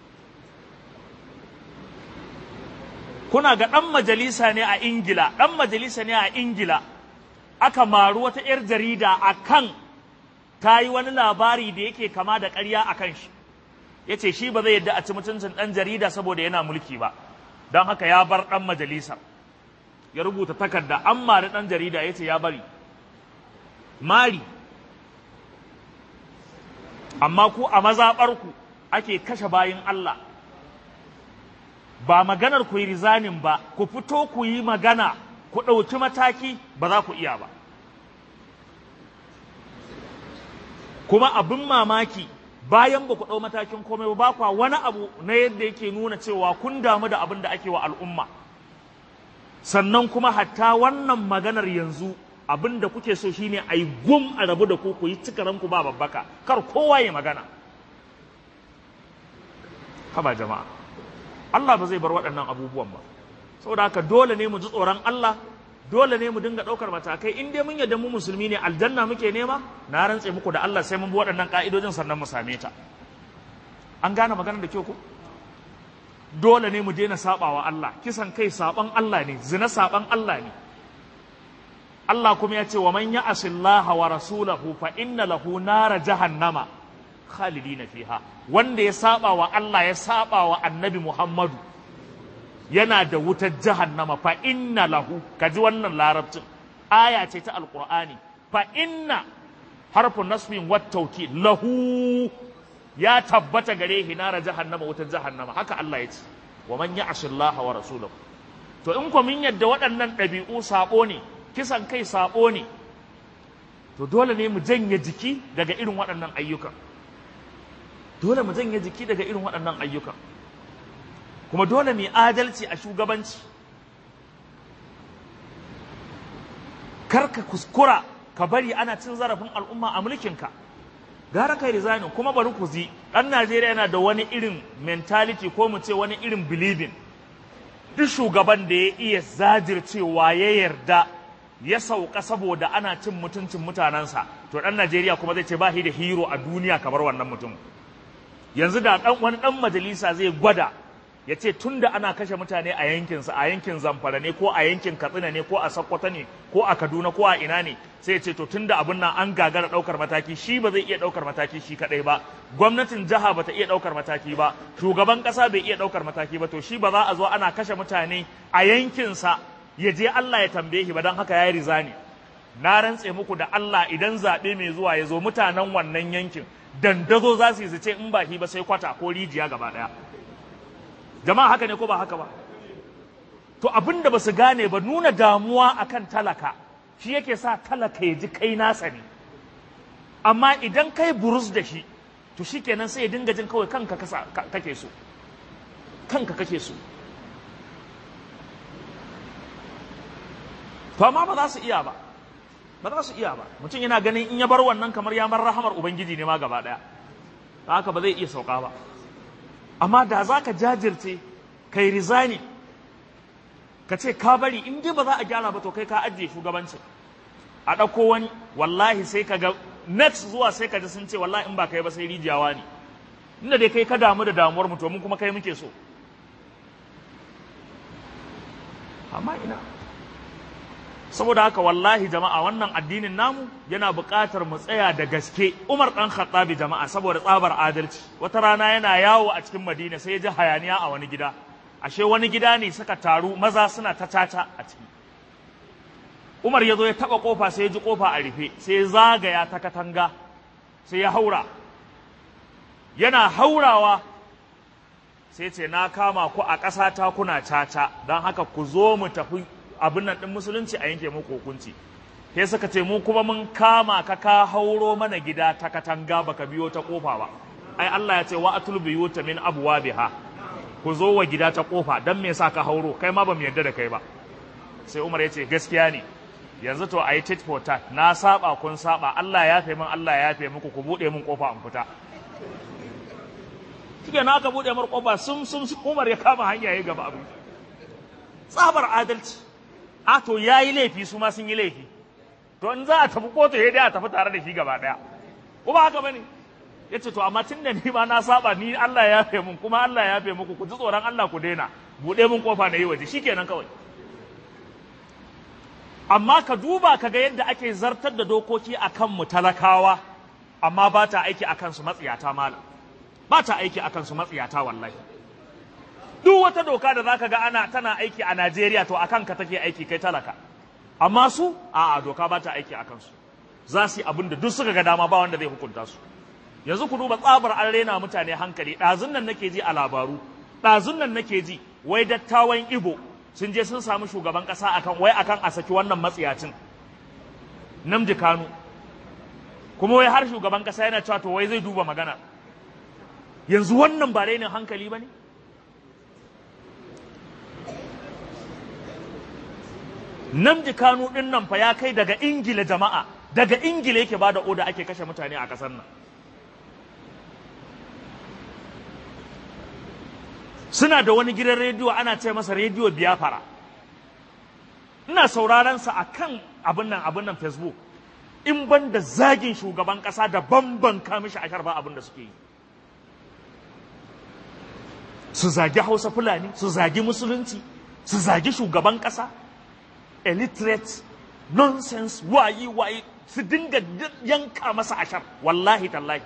kuna ga ɗan majalisa ne a ingila ɗan majalisa ne a ingila aka maru wata 'yar jarida a kan ta yi wani labari da yake kama da ƙarya a kan shi ya ce shi ba zai yadda a ci mutuncin ɗan jarida saboda yana mulki ba don haka ya bar ɗan majalisar ya rubuta takarda an mari ɗan jarida ya ce ya bari mari amma ku a mazaɓarku ake kashe bayin Allah ba maganar ku yi rizanin ba ku fito ku yi magana ku ɗauki mataki ba za ku iya ba kuma abin mamaki bayan ba ku ɗau matakin komai ba kwa wani abu na yadda yake nuna cewa kun damu da abin da ake wa al'umma sannan kuma hatta wannan maganar yanzu abin da kuke so shine a yi gum a rabu da ku ku yi cikaranku ba babbaka kar kowa ya magana haba jama'a Allah ba zai bar waɗannan abubuwan ba saboda haka dole ne mu ji tsoron Allah dole ne mu dinga ɗaukar matakai in dai mun yadda mu musulmi ne aljanna muke nema na rantse muku da Allah sai mun bi waɗannan ƙa'idojin sannan mu same ta an gane maganar da kyau ko dole ne mu daina saɓawa Allah kisan kai saɓan Allah ne zina saɓan Allah ne Allah kuma ya ce wa man ya'asi Allah wa rasulahu fa inna lahu nara jahannama khalidina fiha wanda ya saba wa Allah ya saba wa annabi Muhammadu yana da wutar jahannama fa inna lahu kaji wannan larabcin aya ce ta alqur'ani fa inna harfu nasbin wat tawkid lahu ya tabbata gare shi nara jahannama wutar jahannama haka Allah ya ce wa man ya'shi Allah wa rasulahu to in ko min yadda waɗannan ɗabi'u sabo ne kisan kai sabo ne to dole ne mu janye jiki daga irin waɗannan ayyukan dole mu janye jiki daga irin waɗannan ayyukan kuma dole mu adalci a shugabanci kar ka kuskura ka bari ana cin zarafin al'umma a mulkinka gara kai resign kuma bari ku zi ɗan Najeriya yana da wani irin mentality ko mu ce wani irin believing duk shugaban da ya iya zajircewa ya yarda ya sauka saboda ana cin mutuncin mutanensa to ɗan Najeriya kuma zai ce ba shi da hero a duniya kamar wannan mutum yanzu da ɗan wani ɗan majalisa zai gwada ya ce tun da ana kashe mutane a yankinsa a yankin zamfara ne ko a yankin katsina ne ko a sokoto ne ko a kaduna ko a ina ne sai ya ce to tun da abin nan an gagara ɗaukar mataki shi ba zai iya ɗaukar mataki shi kaɗai ba gwamnatin jiha ba ta iya ɗaukar mataki ba shugaban ƙasa bai iya ɗaukar mataki ba to shi ba za a zo ana kashe mutane a yankinsa ya je Allah ya tambaye shi ba don haka ya yi rizani na rantse muku da Allah idan zaɓe mai zuwa ya zo mutanen wannan yankin dandazo za su yi su ce in ba shi ba sai kwata ko rijiya gaba ɗaya jama'a haka ne ko ba haka ba to abin da ba su gane ba nuna damuwa akan talaka shi yake sa talaka ya ji kai nasa ne amma idan kai burus da shi to shi kenan sai ya dinga jin kawai kanka kake so kanka kake so to amma ba za su iya ba ba za su iya ba mutum yana ganin in ya bar wannan kamar ya bar rahamar ubangiji ne ma gaba daya haka ba zai iya sauka ba amma da za ka jajirce kai rizani ka ce ka bari in dai ba za a gyara ba to kai ka ajiye shugabancin a ɗauko wani wallahi sai ka ga next zuwa sai ka ji sun ce wallahi in ba kai ba sai rijiyawa ne inda dai kai ka damu da damuwar mu to mun kuma kai muke so amma ina saboda haka wallahi jama'a wannan addinin namu yana buƙatar mu tsaya da gaske Umar dan Khattabi jama'a saboda tsabar adalci wata rana yana yawo a cikin Madina sai ya ji hayaniya a wani gida ashe wani gida ne suka taru maza suna ta tata a ciki Umar ya zo ya taba kofa sai ya ji kofa a rufe sai ya zagaya ta katanga sai ya haura yana haurawa sai ce na kama ku a ƙasa ta kuna caca don haka ku zo mu tafi abin nan ɗin musulunci a yanke muku hukunci sai suka ce mu kuma mun kama ka ka hauro mana gida ta katanga baka biyo ta kofa ba ai Allah ya ce wa atul biyuta min abwabiha ku zo wa gida ta kofa dan me yasa ka hauro kai ma bamu yarda da kai ba sai Umar ya ce gaskiya ne yanzu to ayi tit for tat na saba kun saba Allah ya yafe min Allah ya yafe muku ku bude min kofa in fita kike na ka bude mar kofa sum sum Umar ya kama hanya ya gaba abu tsabar adalci a to yayi laifi su ma sun yi laifi to in za a tafi kotu ya dai a tafi tare da shi gaba daya ko ba haka bane yace to amma tunda ni ma na saba ni Allah ya yafe mun kuma Allah ya yafe muku ku ji tsoron Allah ku daina bude mun kofa na yi waje shikenan kawai amma ka duba ka ga yadda ake zartar da dokoki akan mu talakawa amma ba ta aiki akan su matsiyata malam ba ta aiki akan su matsiyata wallahi duk wata doka da zaka ga ana tana aiki a Najeriya to akan ka take aiki kai talaka amma su a'a doka ba ta aiki akan su za su yi abin da duk suka ga dama ba wanda zai hukunta su yanzu ku duba tsabar an rena mutane hankali ɗazun nan nake ji a labaru ɗazun nan nake ji wai dattawan ibo sun je sun samu shugaban ƙasa akan wai akan a saki wannan matsiyacin namdi kanu kuma wai har shugaban ƙasa yana cewa to wai zai duba magana yanzu wannan ba rainin hankali ba ne namdi kanu ɗin nan fa ya kai daga ingila jama'a daga ingila yake ba da oda ake kashe mutane a ƙasar nan suna da wani gidan rediyo ana ce masa rediyo biyafara ina sauraron sa akan abin nan abin nan facebook in ban da zagin shugaban kasa da bamban kamishi a ba abin da suke yi su zagi hausa fulani su zagi musulunci su zagi shugaban kasa illiterate nonsense wayi wayi su dinga yanka masa ashar wallahi tallahi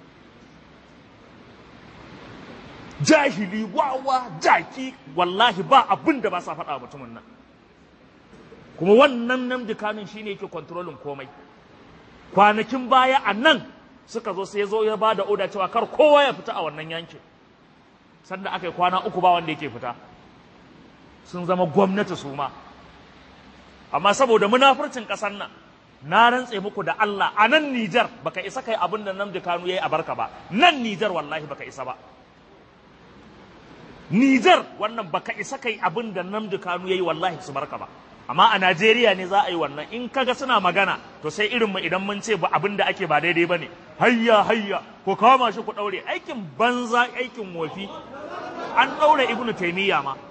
jahili wawa jaki wallahi ba abin da ba sa faɗa mutumin nan kuma wannan namdi kanun shine yake kontrolin komai kwanakin baya a nan suka zo sai zo ya ba da oda cewa kar kowa ya fita a wannan yankin sanda aka yi kwana uku ba wanda yake fita sun zama gwamnati su ma amma saboda munafurcin ƙasar nan na rantse muku da Allah a nan Nijar baka isa kai abin da Namdi Kanu yayi a barka ba nan Nijar wallahi baka isa ba Nijar wannan baka isa kai abin da Namdi Kanu yayi wallahi su barka ba amma a Najeriya ne za a yi wannan in kaga suna magana to sai irin mu idan mun ce ba abin da ake ba daidai bane hayya hayya ko kama shi ku daure aikin banza aikin wofi an daure Ibn Taymiyyah ma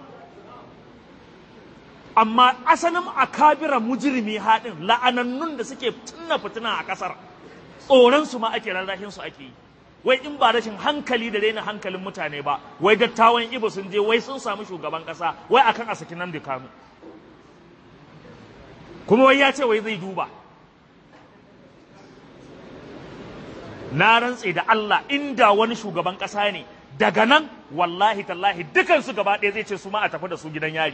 amma asalin akabira mujrimi haɗin la'anannun da suke tunna fitina a ƙasar tsoron su ma ake rarrahin su ake yi wai in ba rashin hankali da daina hankalin mutane ba wai dattawan ibo sun je wai sun samu shugaban ƙasa wai akan a saki nan da kanu kuma wai ya ce wai zai duba na rantse da Allah inda wani shugaban ƙasa ne daga nan wallahi tallahi dukansu gaba ɗaya zai ce su ma a tafi da su gidan yari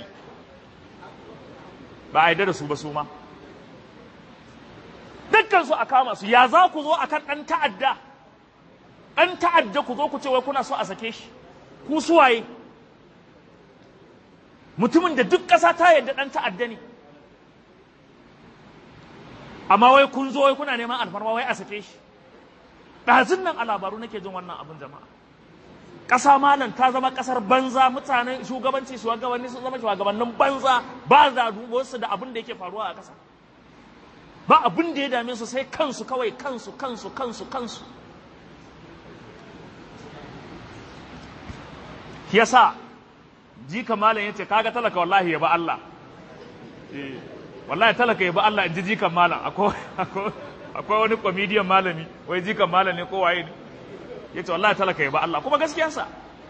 ba a yarda da su ba su ma dukkan su a kama su ya za ku zo akan ɗan ta'adda ɗan ta'adda ku zo ku ce wai kuna so a sake shi ku suwaye mutumin da duk ƙasa ta yarda ɗan ta'adda ne amma wai kun zo wai kuna neman alfarma wai a sake shi ɗazun nan a labaru nake jin wannan abin jama'a ƙasa malam ta zama ƙasar banza mutanen shugabanci shugabanni sun zama shugabannin banza ba da dubo da abin da yake faruwa a ƙasa ba abin da ya dame su sai kansu kawai kansu kansu kansu kansu yasa jika malam yace kaga talaka wallahi ya ba Allah eh wallahi talaka ya ba Allah in ji jikan malam akwai akwai wani comedian malami wai jikan malam ne ko waye ne ya ce wallahi talaka ya ba Allah kuma gaskiyarsa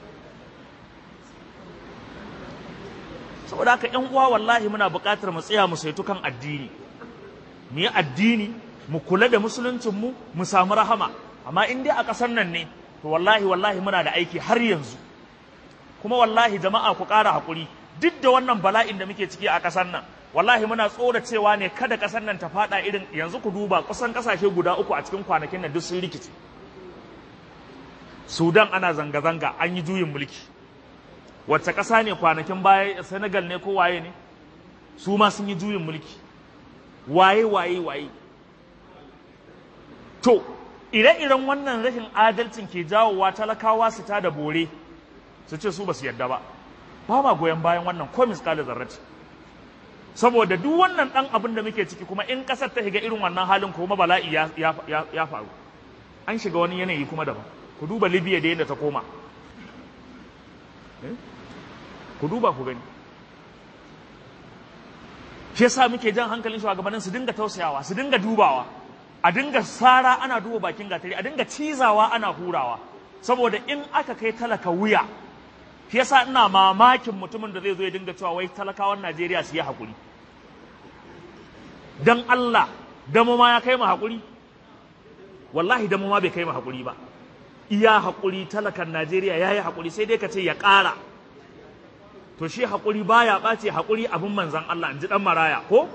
saboda haka ‘yan uwa wallahi muna buƙatar mu tsaya mu saitu kan addini mu yi addini mu kula da musuluncinmu mu samu rahama amma in dai a ƙasar nan ne to wallahi wallahi muna da aiki har yanzu kuma wallahi jama'a ku ƙara haƙuri duk da wannan bala'in da muke ciki a ƙasar nan wallahi muna tsora cewa ne kada ƙasar nan ta faɗa irin yanzu ku duba kusan ƙasashe guda uku a cikin kwanakin nan duk sun rikice sudan ana zanga-zanga an yi juyin mulki wacce ƙasa ne kwanakin baya senegal ne ko waye ne su ma sun yi juyin mulki waye waye waye to ire-iren wannan rashin adalcin ke jawowa talakawa su ta da bore su ce su ba su yadda ba ba ma goyon bayan wannan ko miskali zarrati saboda duk wannan dan abin da muke ciki kuma in kasar ta shiga irin wannan halin kuma bala'i ya, ya, ya, ya faru an shiga wani yanayi kuma daban ku duba libya da yadda ta koma ku duba ku gani shi yasa muke jan hankalin shugabannin su dinga tausayawa su dinga dubawa a dinga sara ana duba bakin gatari a dinga cizawa ana hurawa saboda in aka kai talaka wuya shi yasa ina mamakin mutumin da zai zo ya dinga cewa wai talakawan Najeriya su yi hakuri dan Allah damo ma ya kai mu hakuri wallahi damo ma bai kai mu hakuri ba iya hakuri talakan Najeriya yayi hakuri sai dai ka ce ya ƙara to shi hakuri baya ɓace hakuri abin manzan Allah in ji dan maraya ko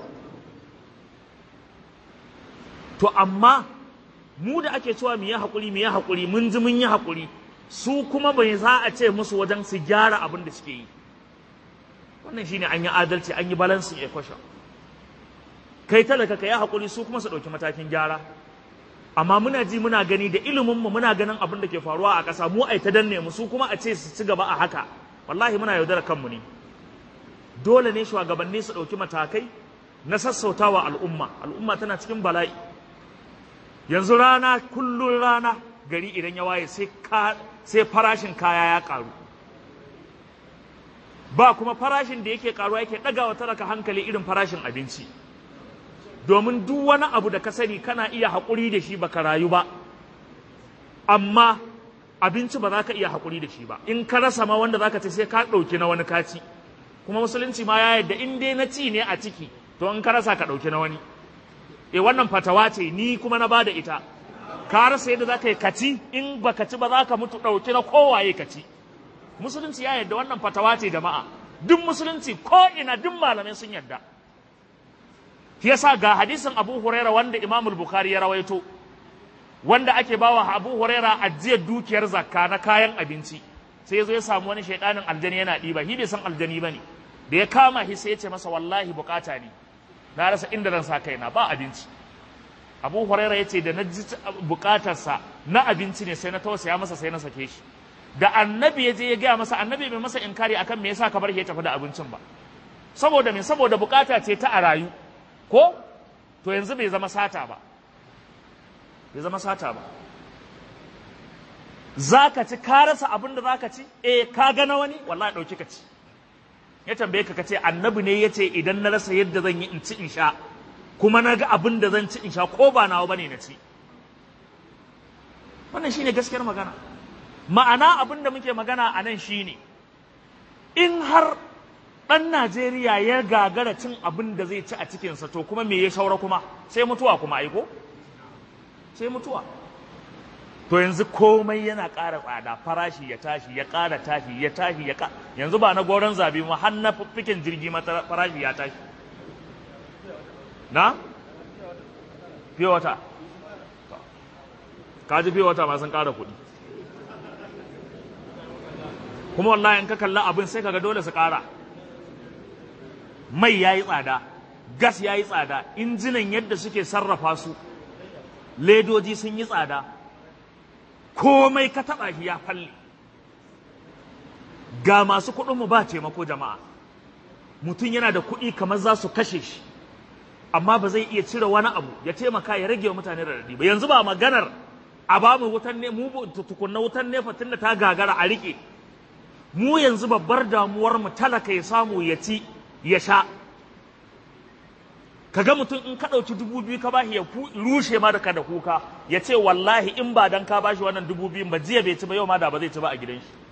to amma mu da ake cewa mu yi haƙuri mu yi haƙuri mun ji mun yi haƙuri su kuma bai za a ce musu wajen su gyara abin da suke yi wannan shine an yi adalci an yi balancing equation kai talaka ka yi haƙuri su kuma su ɗauki matakin gyara amma muna ji muna gani da ilimin mu muna ganin abin da ke faruwa a ƙasa mu ai ta danne mu su kuma a ce su ci gaba a haka wallahi muna yaudara kanmu ne dole ne shugabanni su ɗauki matakai na sassautawa al'umma al'umma tana cikin bala'i yanzu rana kullun rana gari idan ya waye sai farashin kaya ya karu ba kuma farashin da yake karuwa yake ɗagawa talaka hankali irin farashin abinci domin duk wani abu da ka sani kana iya haƙuri da shi baka rayu ba amma abinci ba za ka iya haƙuri da shi ba in ka rasa ma wanda za ka ce sai ka ɗauki na wani kaci kuma musulunci ma ya yadda in dai na ci ne a ciki to in ka rasa ka ɗauki na wani e wannan fatawa ce ni kuma na bada ita ka rasa yadda za ka yi kaci in ba ka ci ba za ka mutu ɗauki na kowaye kaci musulunci ya yadda wannan fatawa ce jama'a duk musulunci ko ina duk malamai sun yadda yasa ga hadisin abu huraira wanda imam bukhari ya rawaito wanda ake bawa abu huraira ajiyar dukiyar zakka na kayan abinci sai ya zo ya samu wani shaidanin aljani yana ɗiba shi bai san aljani ba ne da ya kama shi sai ya ce masa wallahi bukata ne na rasa inda zan sa kaina ba abinci abu huraira ya ce da na ji bukatarsa na abinci ne sai na tausaya masa sai na sake shi da annabi ya je ya gaya masa annabi bai masa inkari akan me yasa ka bar shi ya tafi da abincin ba saboda me saboda bukata ce ta a rayu ko to yanzu bai zama sata ba bai zama sata ba za ka ci ka rasa abin da za ka ci eh ka gana wani wallahi ɗauki ka ci ya tambaye ka ce annabi ne ya ce idan na rasa yadda zan yi in ci in sha kuma na ga abin da zan ci in sha ko ba nawa bane na ci wannan shine gaskiyar magana ma'ana abin da muke magana a nan shine in har ɗan Najeriya ya gagara cin abin da zai ci a cikinsa to kuma me ya shaura kuma sai mutuwa kuma aiko sai mutuwa to yanzu komai yana ƙara tsada farashi ya tashi ya ƙara tashi ya tashi ya ƙara yanzu ba na goron zabi ma har na fikin jirgi mata farashi ya tashi na fiye wata kaji fiye wata ma sun ƙara kuɗi kuma wallahi in ka kalla abin sai kaga dole su ƙara mai ya yi tsada gas ya yi tsada injinan yadda suke sarrafa su ledoji sun yi tsada komai ka taɓa shi ya falle ga masu kuɗinmu ba taimako jama'a mutum yana da kuɗi kamar za su kashe shi amma ba zai iya cire wani abu ya taimaka ya rage wa mutane raɗaɗi ba yanzu ba maganar a ba mu wutan ne mu tukunna wutan nefa tunda ta gagara a riƙe mu yanzu babbar damuwar mu talaka ya samu ya ci ya sha kaga mutum in ka ɗauki dubu biyu ka bashi ya rushe ma da ka da kuka ya ce wallahi in ba dan ka bashi wannan dubu biyun ba jiya bai ci ba yau ma da ba zai ci ba a gidan shi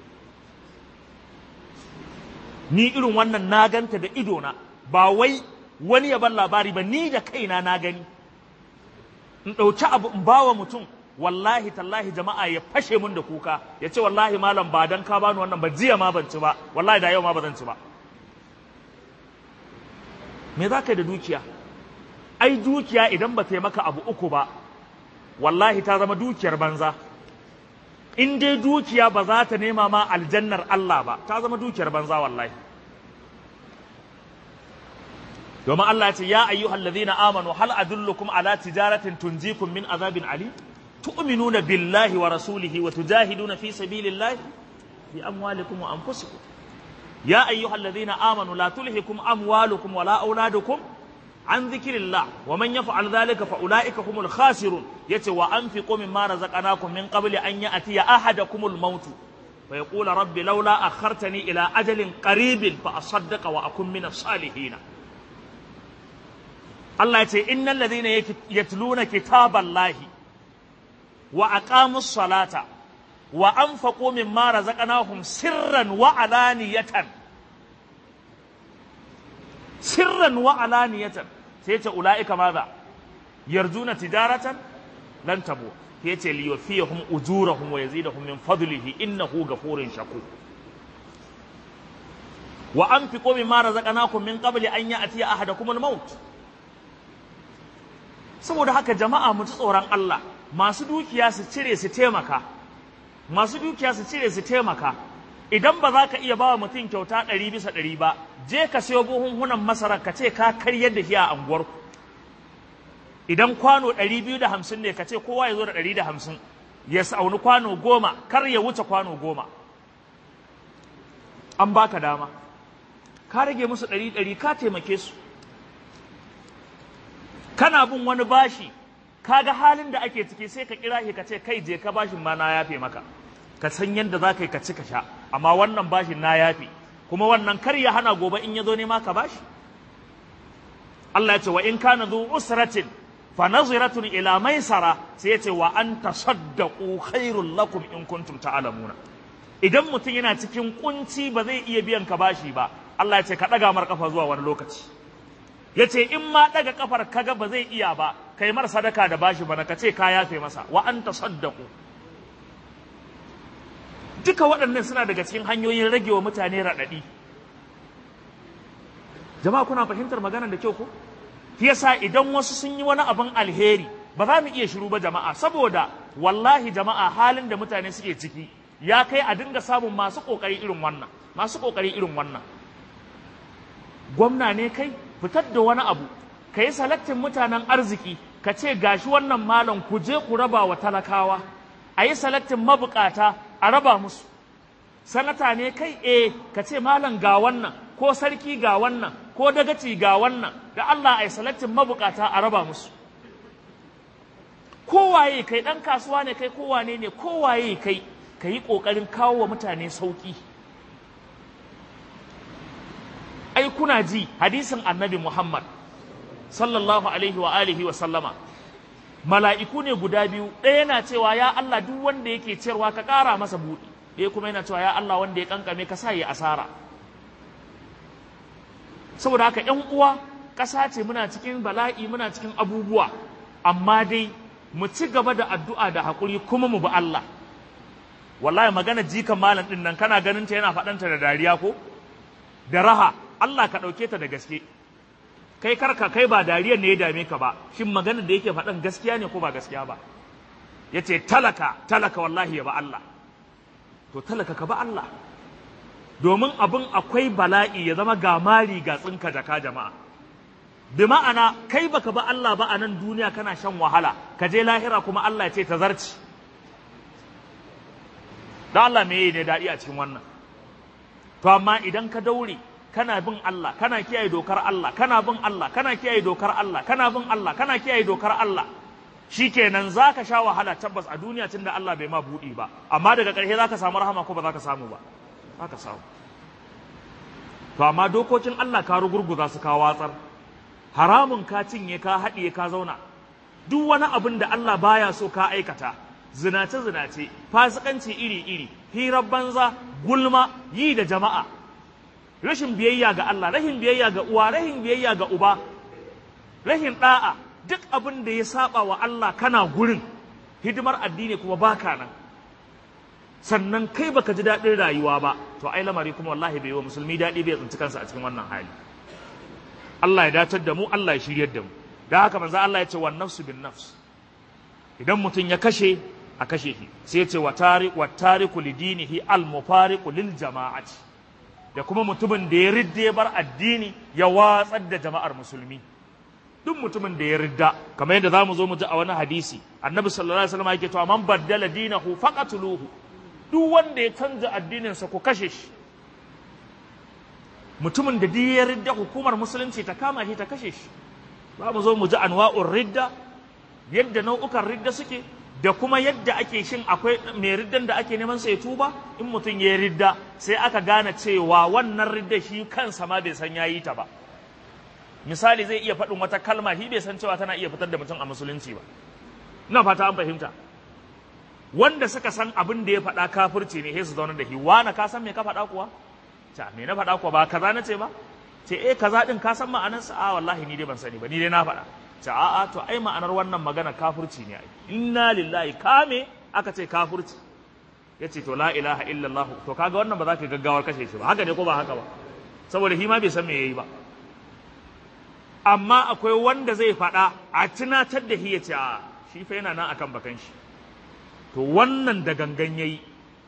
ni irin wannan na ganta da idona ba wai wani ya ban labari ba ni da kaina na gani in ɗauki abu in bawa mutum wallahi tallahi jama'a ya fashe mun da kuka ya ce wallahi malam ba dan ka bani wannan ba jiya ma ban ci ba wallahi da yau ma ba zan ci ba me za ka yi da dukiya ai dukiya idan ba ta yi maka abu uku ba wallahi ta zama dukiyar banza in dai dukiya ba za ta nema ma aljannar Allah ba ta zama dukiyar banza wallahi domin Allah ya ce ya ayyuhal ladhina amanu hal adullukum ala tijaratin tunjikum min azabin ali tu'minuna billahi wa rasulihi wa tujahiduna fi sabilillahi bi amwalikum wa anfusikum ya ayyuhal ladhina amanu la tulhikum amwalukum wala auladukum an dhikrillah wa man yaf'al dhalika fa ulaika humul khasirun yace wa anfiqu mimma razaqnakum min qabli an ya'tiya ahadakumul maut fa yaqula rabbi laula akhartani ila ajalin qaribin fa asaddaqa wa akun minas salihin Allah yace innal ladhina yatluna kitaballahi wa aqamus salata wa anfaqu mimma razaqnahum sirran wa alaniyatan sirran wa alaniyatan sai ce ulaika maza yarjuna tijaratan lan tabu sai ce li yufiyahum ujurahum wa yazidahum min fadlihi innahu ghafurun shakur wa anfiqu mimma razaqnakum min qabli an ya'tiya ahadakum al-maut saboda haka jama'a mu ji tsoron Allah masu dukiya su cire su taimaka masu dukiya su cire su taimaka idan ba za ka iya ba wa mutum kyauta ɗari bisa ɗari ba je ka sayo buhunhunan masara ka ce ka karyar da shi a anguwarku idan kwano ɗari biyu da hamsin ne ka ce kowa ya zo da ɗari da hamsin ya sauni kwano goma kar ya wuce kwano goma an baka dama ka rage musu ɗari ɗari ka taimake su kana bin wani bashi kaga halin da ake ciki sai ka kira shi ka ce kai je ka bashin ma na yafe maka ka san yadda za ka yi ka ci ka sha amma wannan bashin na yafe kuma wannan kar ya hana gobe in ya zo nema ka bashi Allah ya ce wa in kana zu usratin fa naziratun ila maisara sai ya ce wa an tasaddaqu khairul lakum in kuntum ta'lamuna idan mutum yana cikin kunci ba zai iya biyan ka bashi ba Allah ya ce ka daga mar kafa zuwa wani lokaci ya ce in ma daga kafar kaga ba zai iya ba kai mar sadaka da bashi bana ka ce ka yafe masa wa an tasaddaqu duka waɗannan suna daga cikin hanyoyin rage wa mutane raɗaɗi jama'a kuna fahimtar maganar da kyau ko yasa idan wasu sun yi wani abin alheri ba za mu iya shiru ba jama'a saboda wallahi jama'a halin da mutane suke ciki ya kai a dinga samun masu ƙoƙari irin wannan masu ƙoƙari irin wannan gwamna ne kai fitar da wani abu ka yi salaktin mutanen arziki ka ce gashi wannan malam ku je ku raba wa talakawa a yi salaktin mabukata a raba musu sanata ne kai e ka ce malam ga wannan ko sarki ga wannan ko dagaci ga wannan da Allah a yi salaktin mabukata a raba musu kowaye kai ɗan kasuwa ne kai kowane ne kowaye kai ka yi ƙoƙarin kawo wa mutane sauƙi ai kuna ji hadisin annabi Muhammad sallallahu alaihi wa alihi wa sallama mala'iku ne guda biyu ɗaya yana cewa ya Allah duk wanda yake ciyarwa ka ƙara masa buɗi ɗaya kuma yana cewa ya Allah wanda ya kankame ka sa ya asara saboda haka ƴan uwa ƙasa ce muna cikin bala'i muna cikin abubuwa amma dai mu ci gaba da addu'a da haƙuri kuma mu bi Allah wallahi magana jikan malam ɗin nan kana ganin ta yana faɗanta da dariya ko da raha Allah ka ɗauke ta da gaske kai karka kai ba dariyar ne ya dame ka ba shin maganar da yake faɗan gaskiya ne ko ba gaskiya ba ya ce talaka talaka wallahi ya ba Allah to talaka ka ba Allah domin abin akwai bala'i ya zama ga mari ga tsinka jaka jama'a bi ma'ana kai baka ba Allah ba a nan duniya kana shan wahala ka je lahira kuma Allah ya ce ta zarci da Allah me ne daɗi a cikin wannan to amma idan ka daure kana bin Allah kana kiyaye dokar Allah kana bin Allah kana kiyaye dokar Allah kana bin Allah kana kiyaye dokar Allah shikenan zaka sha wahala tabbas a duniya tunda Allah bai ma budi ba amma daga ƙarshe zaka samu rahama ko ba zaka samu ba zaka samu to amma dokokin Allah ka rugurguza su ka watsar haramun ka cinye ka haɗiye ka zauna duk wani abin da Allah baya so ka aikata zinace zinace fasikanci iri iri hirar banza gulma yi da jama'a rashin biyayya ga Allah rashin biyayya ga uwa rashin biyayya ga uba rashin da'a duk abin da ya saba wa Allah kana gurin hidimar addini kuma baka nan sannan kai baka ji daɗin rayuwa ba to ai lamari kuma wallahi bai yi wa musulmi daɗi bai tsinci kansa a cikin wannan hali Allah ya datar da mu Allah ya shiryar da mu da haka manzo Allah ya ce wan nafsu bin nafs idan mutum ya kashe a kashe shi sai ya ce wa tariq wa tariqu lidinihi al mufariqu lil jama'ati da kuma mutumin da ya ridda ya bar addini ya watsar da jama'ar musulmi duk mutumin da ya ridda kamar yadda zamu zo mu ji a wani hadisi annabi sallallahu alaihi wasallam yake cewa man baddala dinahu faqatuluhu duk wanda ya canza addinin sa ku kashe shi mutumin da duk ya ridda hukumar musulunci ta kama shi ta kashe shi za mu zo mu ji anwa'ur ridda yadda nau'ukan ridda suke da kuma yadda ake shin akwai mai riddan da ake neman sa ya tuba in mutum ya ridda sai aka gane cewa wannan ridda shi kansa ma bai san yayi ta ba misali zai iya faɗin wata kalma shi bai san cewa tana iya fitar da mutum a musulunci ba ina fata an fahimta wanda suka san abin da ya faɗa kafirci ne sai su zauna da shi wani ka san me ka faɗa kuwa ta me na faɗa kuwa ba kaza na ce ba ce eh kaza din ka san ma'anarsa a wallahi ni dai ban sani ba ni dai na faɗa ce a'a to ai ma'anar wannan magana kafirci ne ai inna lillahi kame aka ce kafirci yace to la ilaha illallah to kaga wannan ba za ka gaggawar kashe shi ba haka ne ko ba haka ba saboda shi ma bai san me yayi ba amma akwai wanda zai faɗa a tunatar da shi ya ce a shi fa yana nan akan bakan shi to wannan da gangan yayi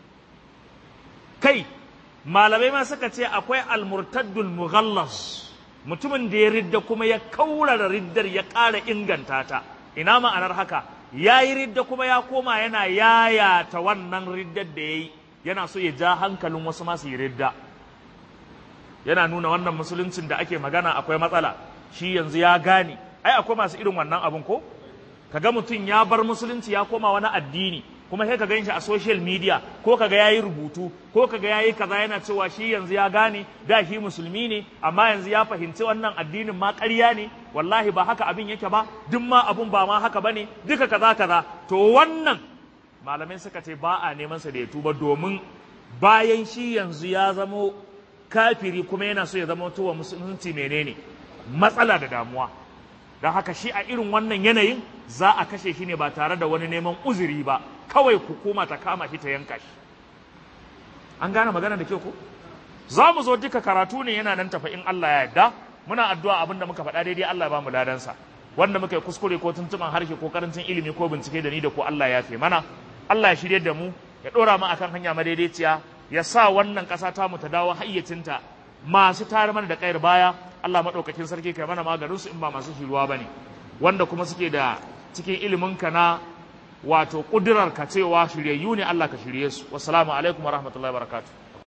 kai malamai ma suka ce akwai almurtaddul mughallas mutumin da ya ridda kuma ya kaurara riddar ya ƙara inganta ta ina ma'anar haka ya yi ridda kuma ya koma yana yayata wannan riddar da ya yi yana so ya ja hankalin wasu masu yi ridda yana nuna wannan musuluncin da ake magana akwai matsala shi yanzu ya gane ai akwai masu irin wannan abin ko kaga mutum ya bar musulunci ya koma wani addini kuma sai ka gan shi a social media ko kaga yayi rubutu ko kaga yayi kaza yana cewa shi yanzu ya gane da shi musulmi ne amma yanzu ya fahimci wannan addinin ma ƙarya ne wallahi ba haka abin yake ba duk ma abun ba ma haka bane duka kaza kaza to wannan malamai suka ce ba a neman sa da ya tuba domin bayan shi yanzu ya zamo kafiri kuma yana so ya zama tuwa musulunci menene matsala da damuwa don haka shi a irin wannan yanayin za a kashe shi ne ba tare da wani neman uzuri ba kawai hukuma ta kama shi ta yanka shi an gane magana da kyau ko za mu zo duka karatu ne yana nan tafa in Allah ya yarda muna addu'a abin da muka faɗa daidai Allah ya ba mu ladansa wanda muka yi kuskure ko tuntuban harshe ko karancin ilimi ko bincike da ni da ko Allah ya fi mana Allah ya shirye da mu ya ɗora mu akan hanya madaidaiciya ya sa wannan ƙasa ta mu ta dawo hayyacinta masu tare mana da kayar baya Allah maɗaukakin sarki kai mana maganin su in ba masu shiruwa bane wanda kuma suke da cikin ilimin ka na wato ƙudurar ka cewa shiryayyu ne Allah ka shirye su wassalamu alaikum wa rahmatullahi wa barakatuh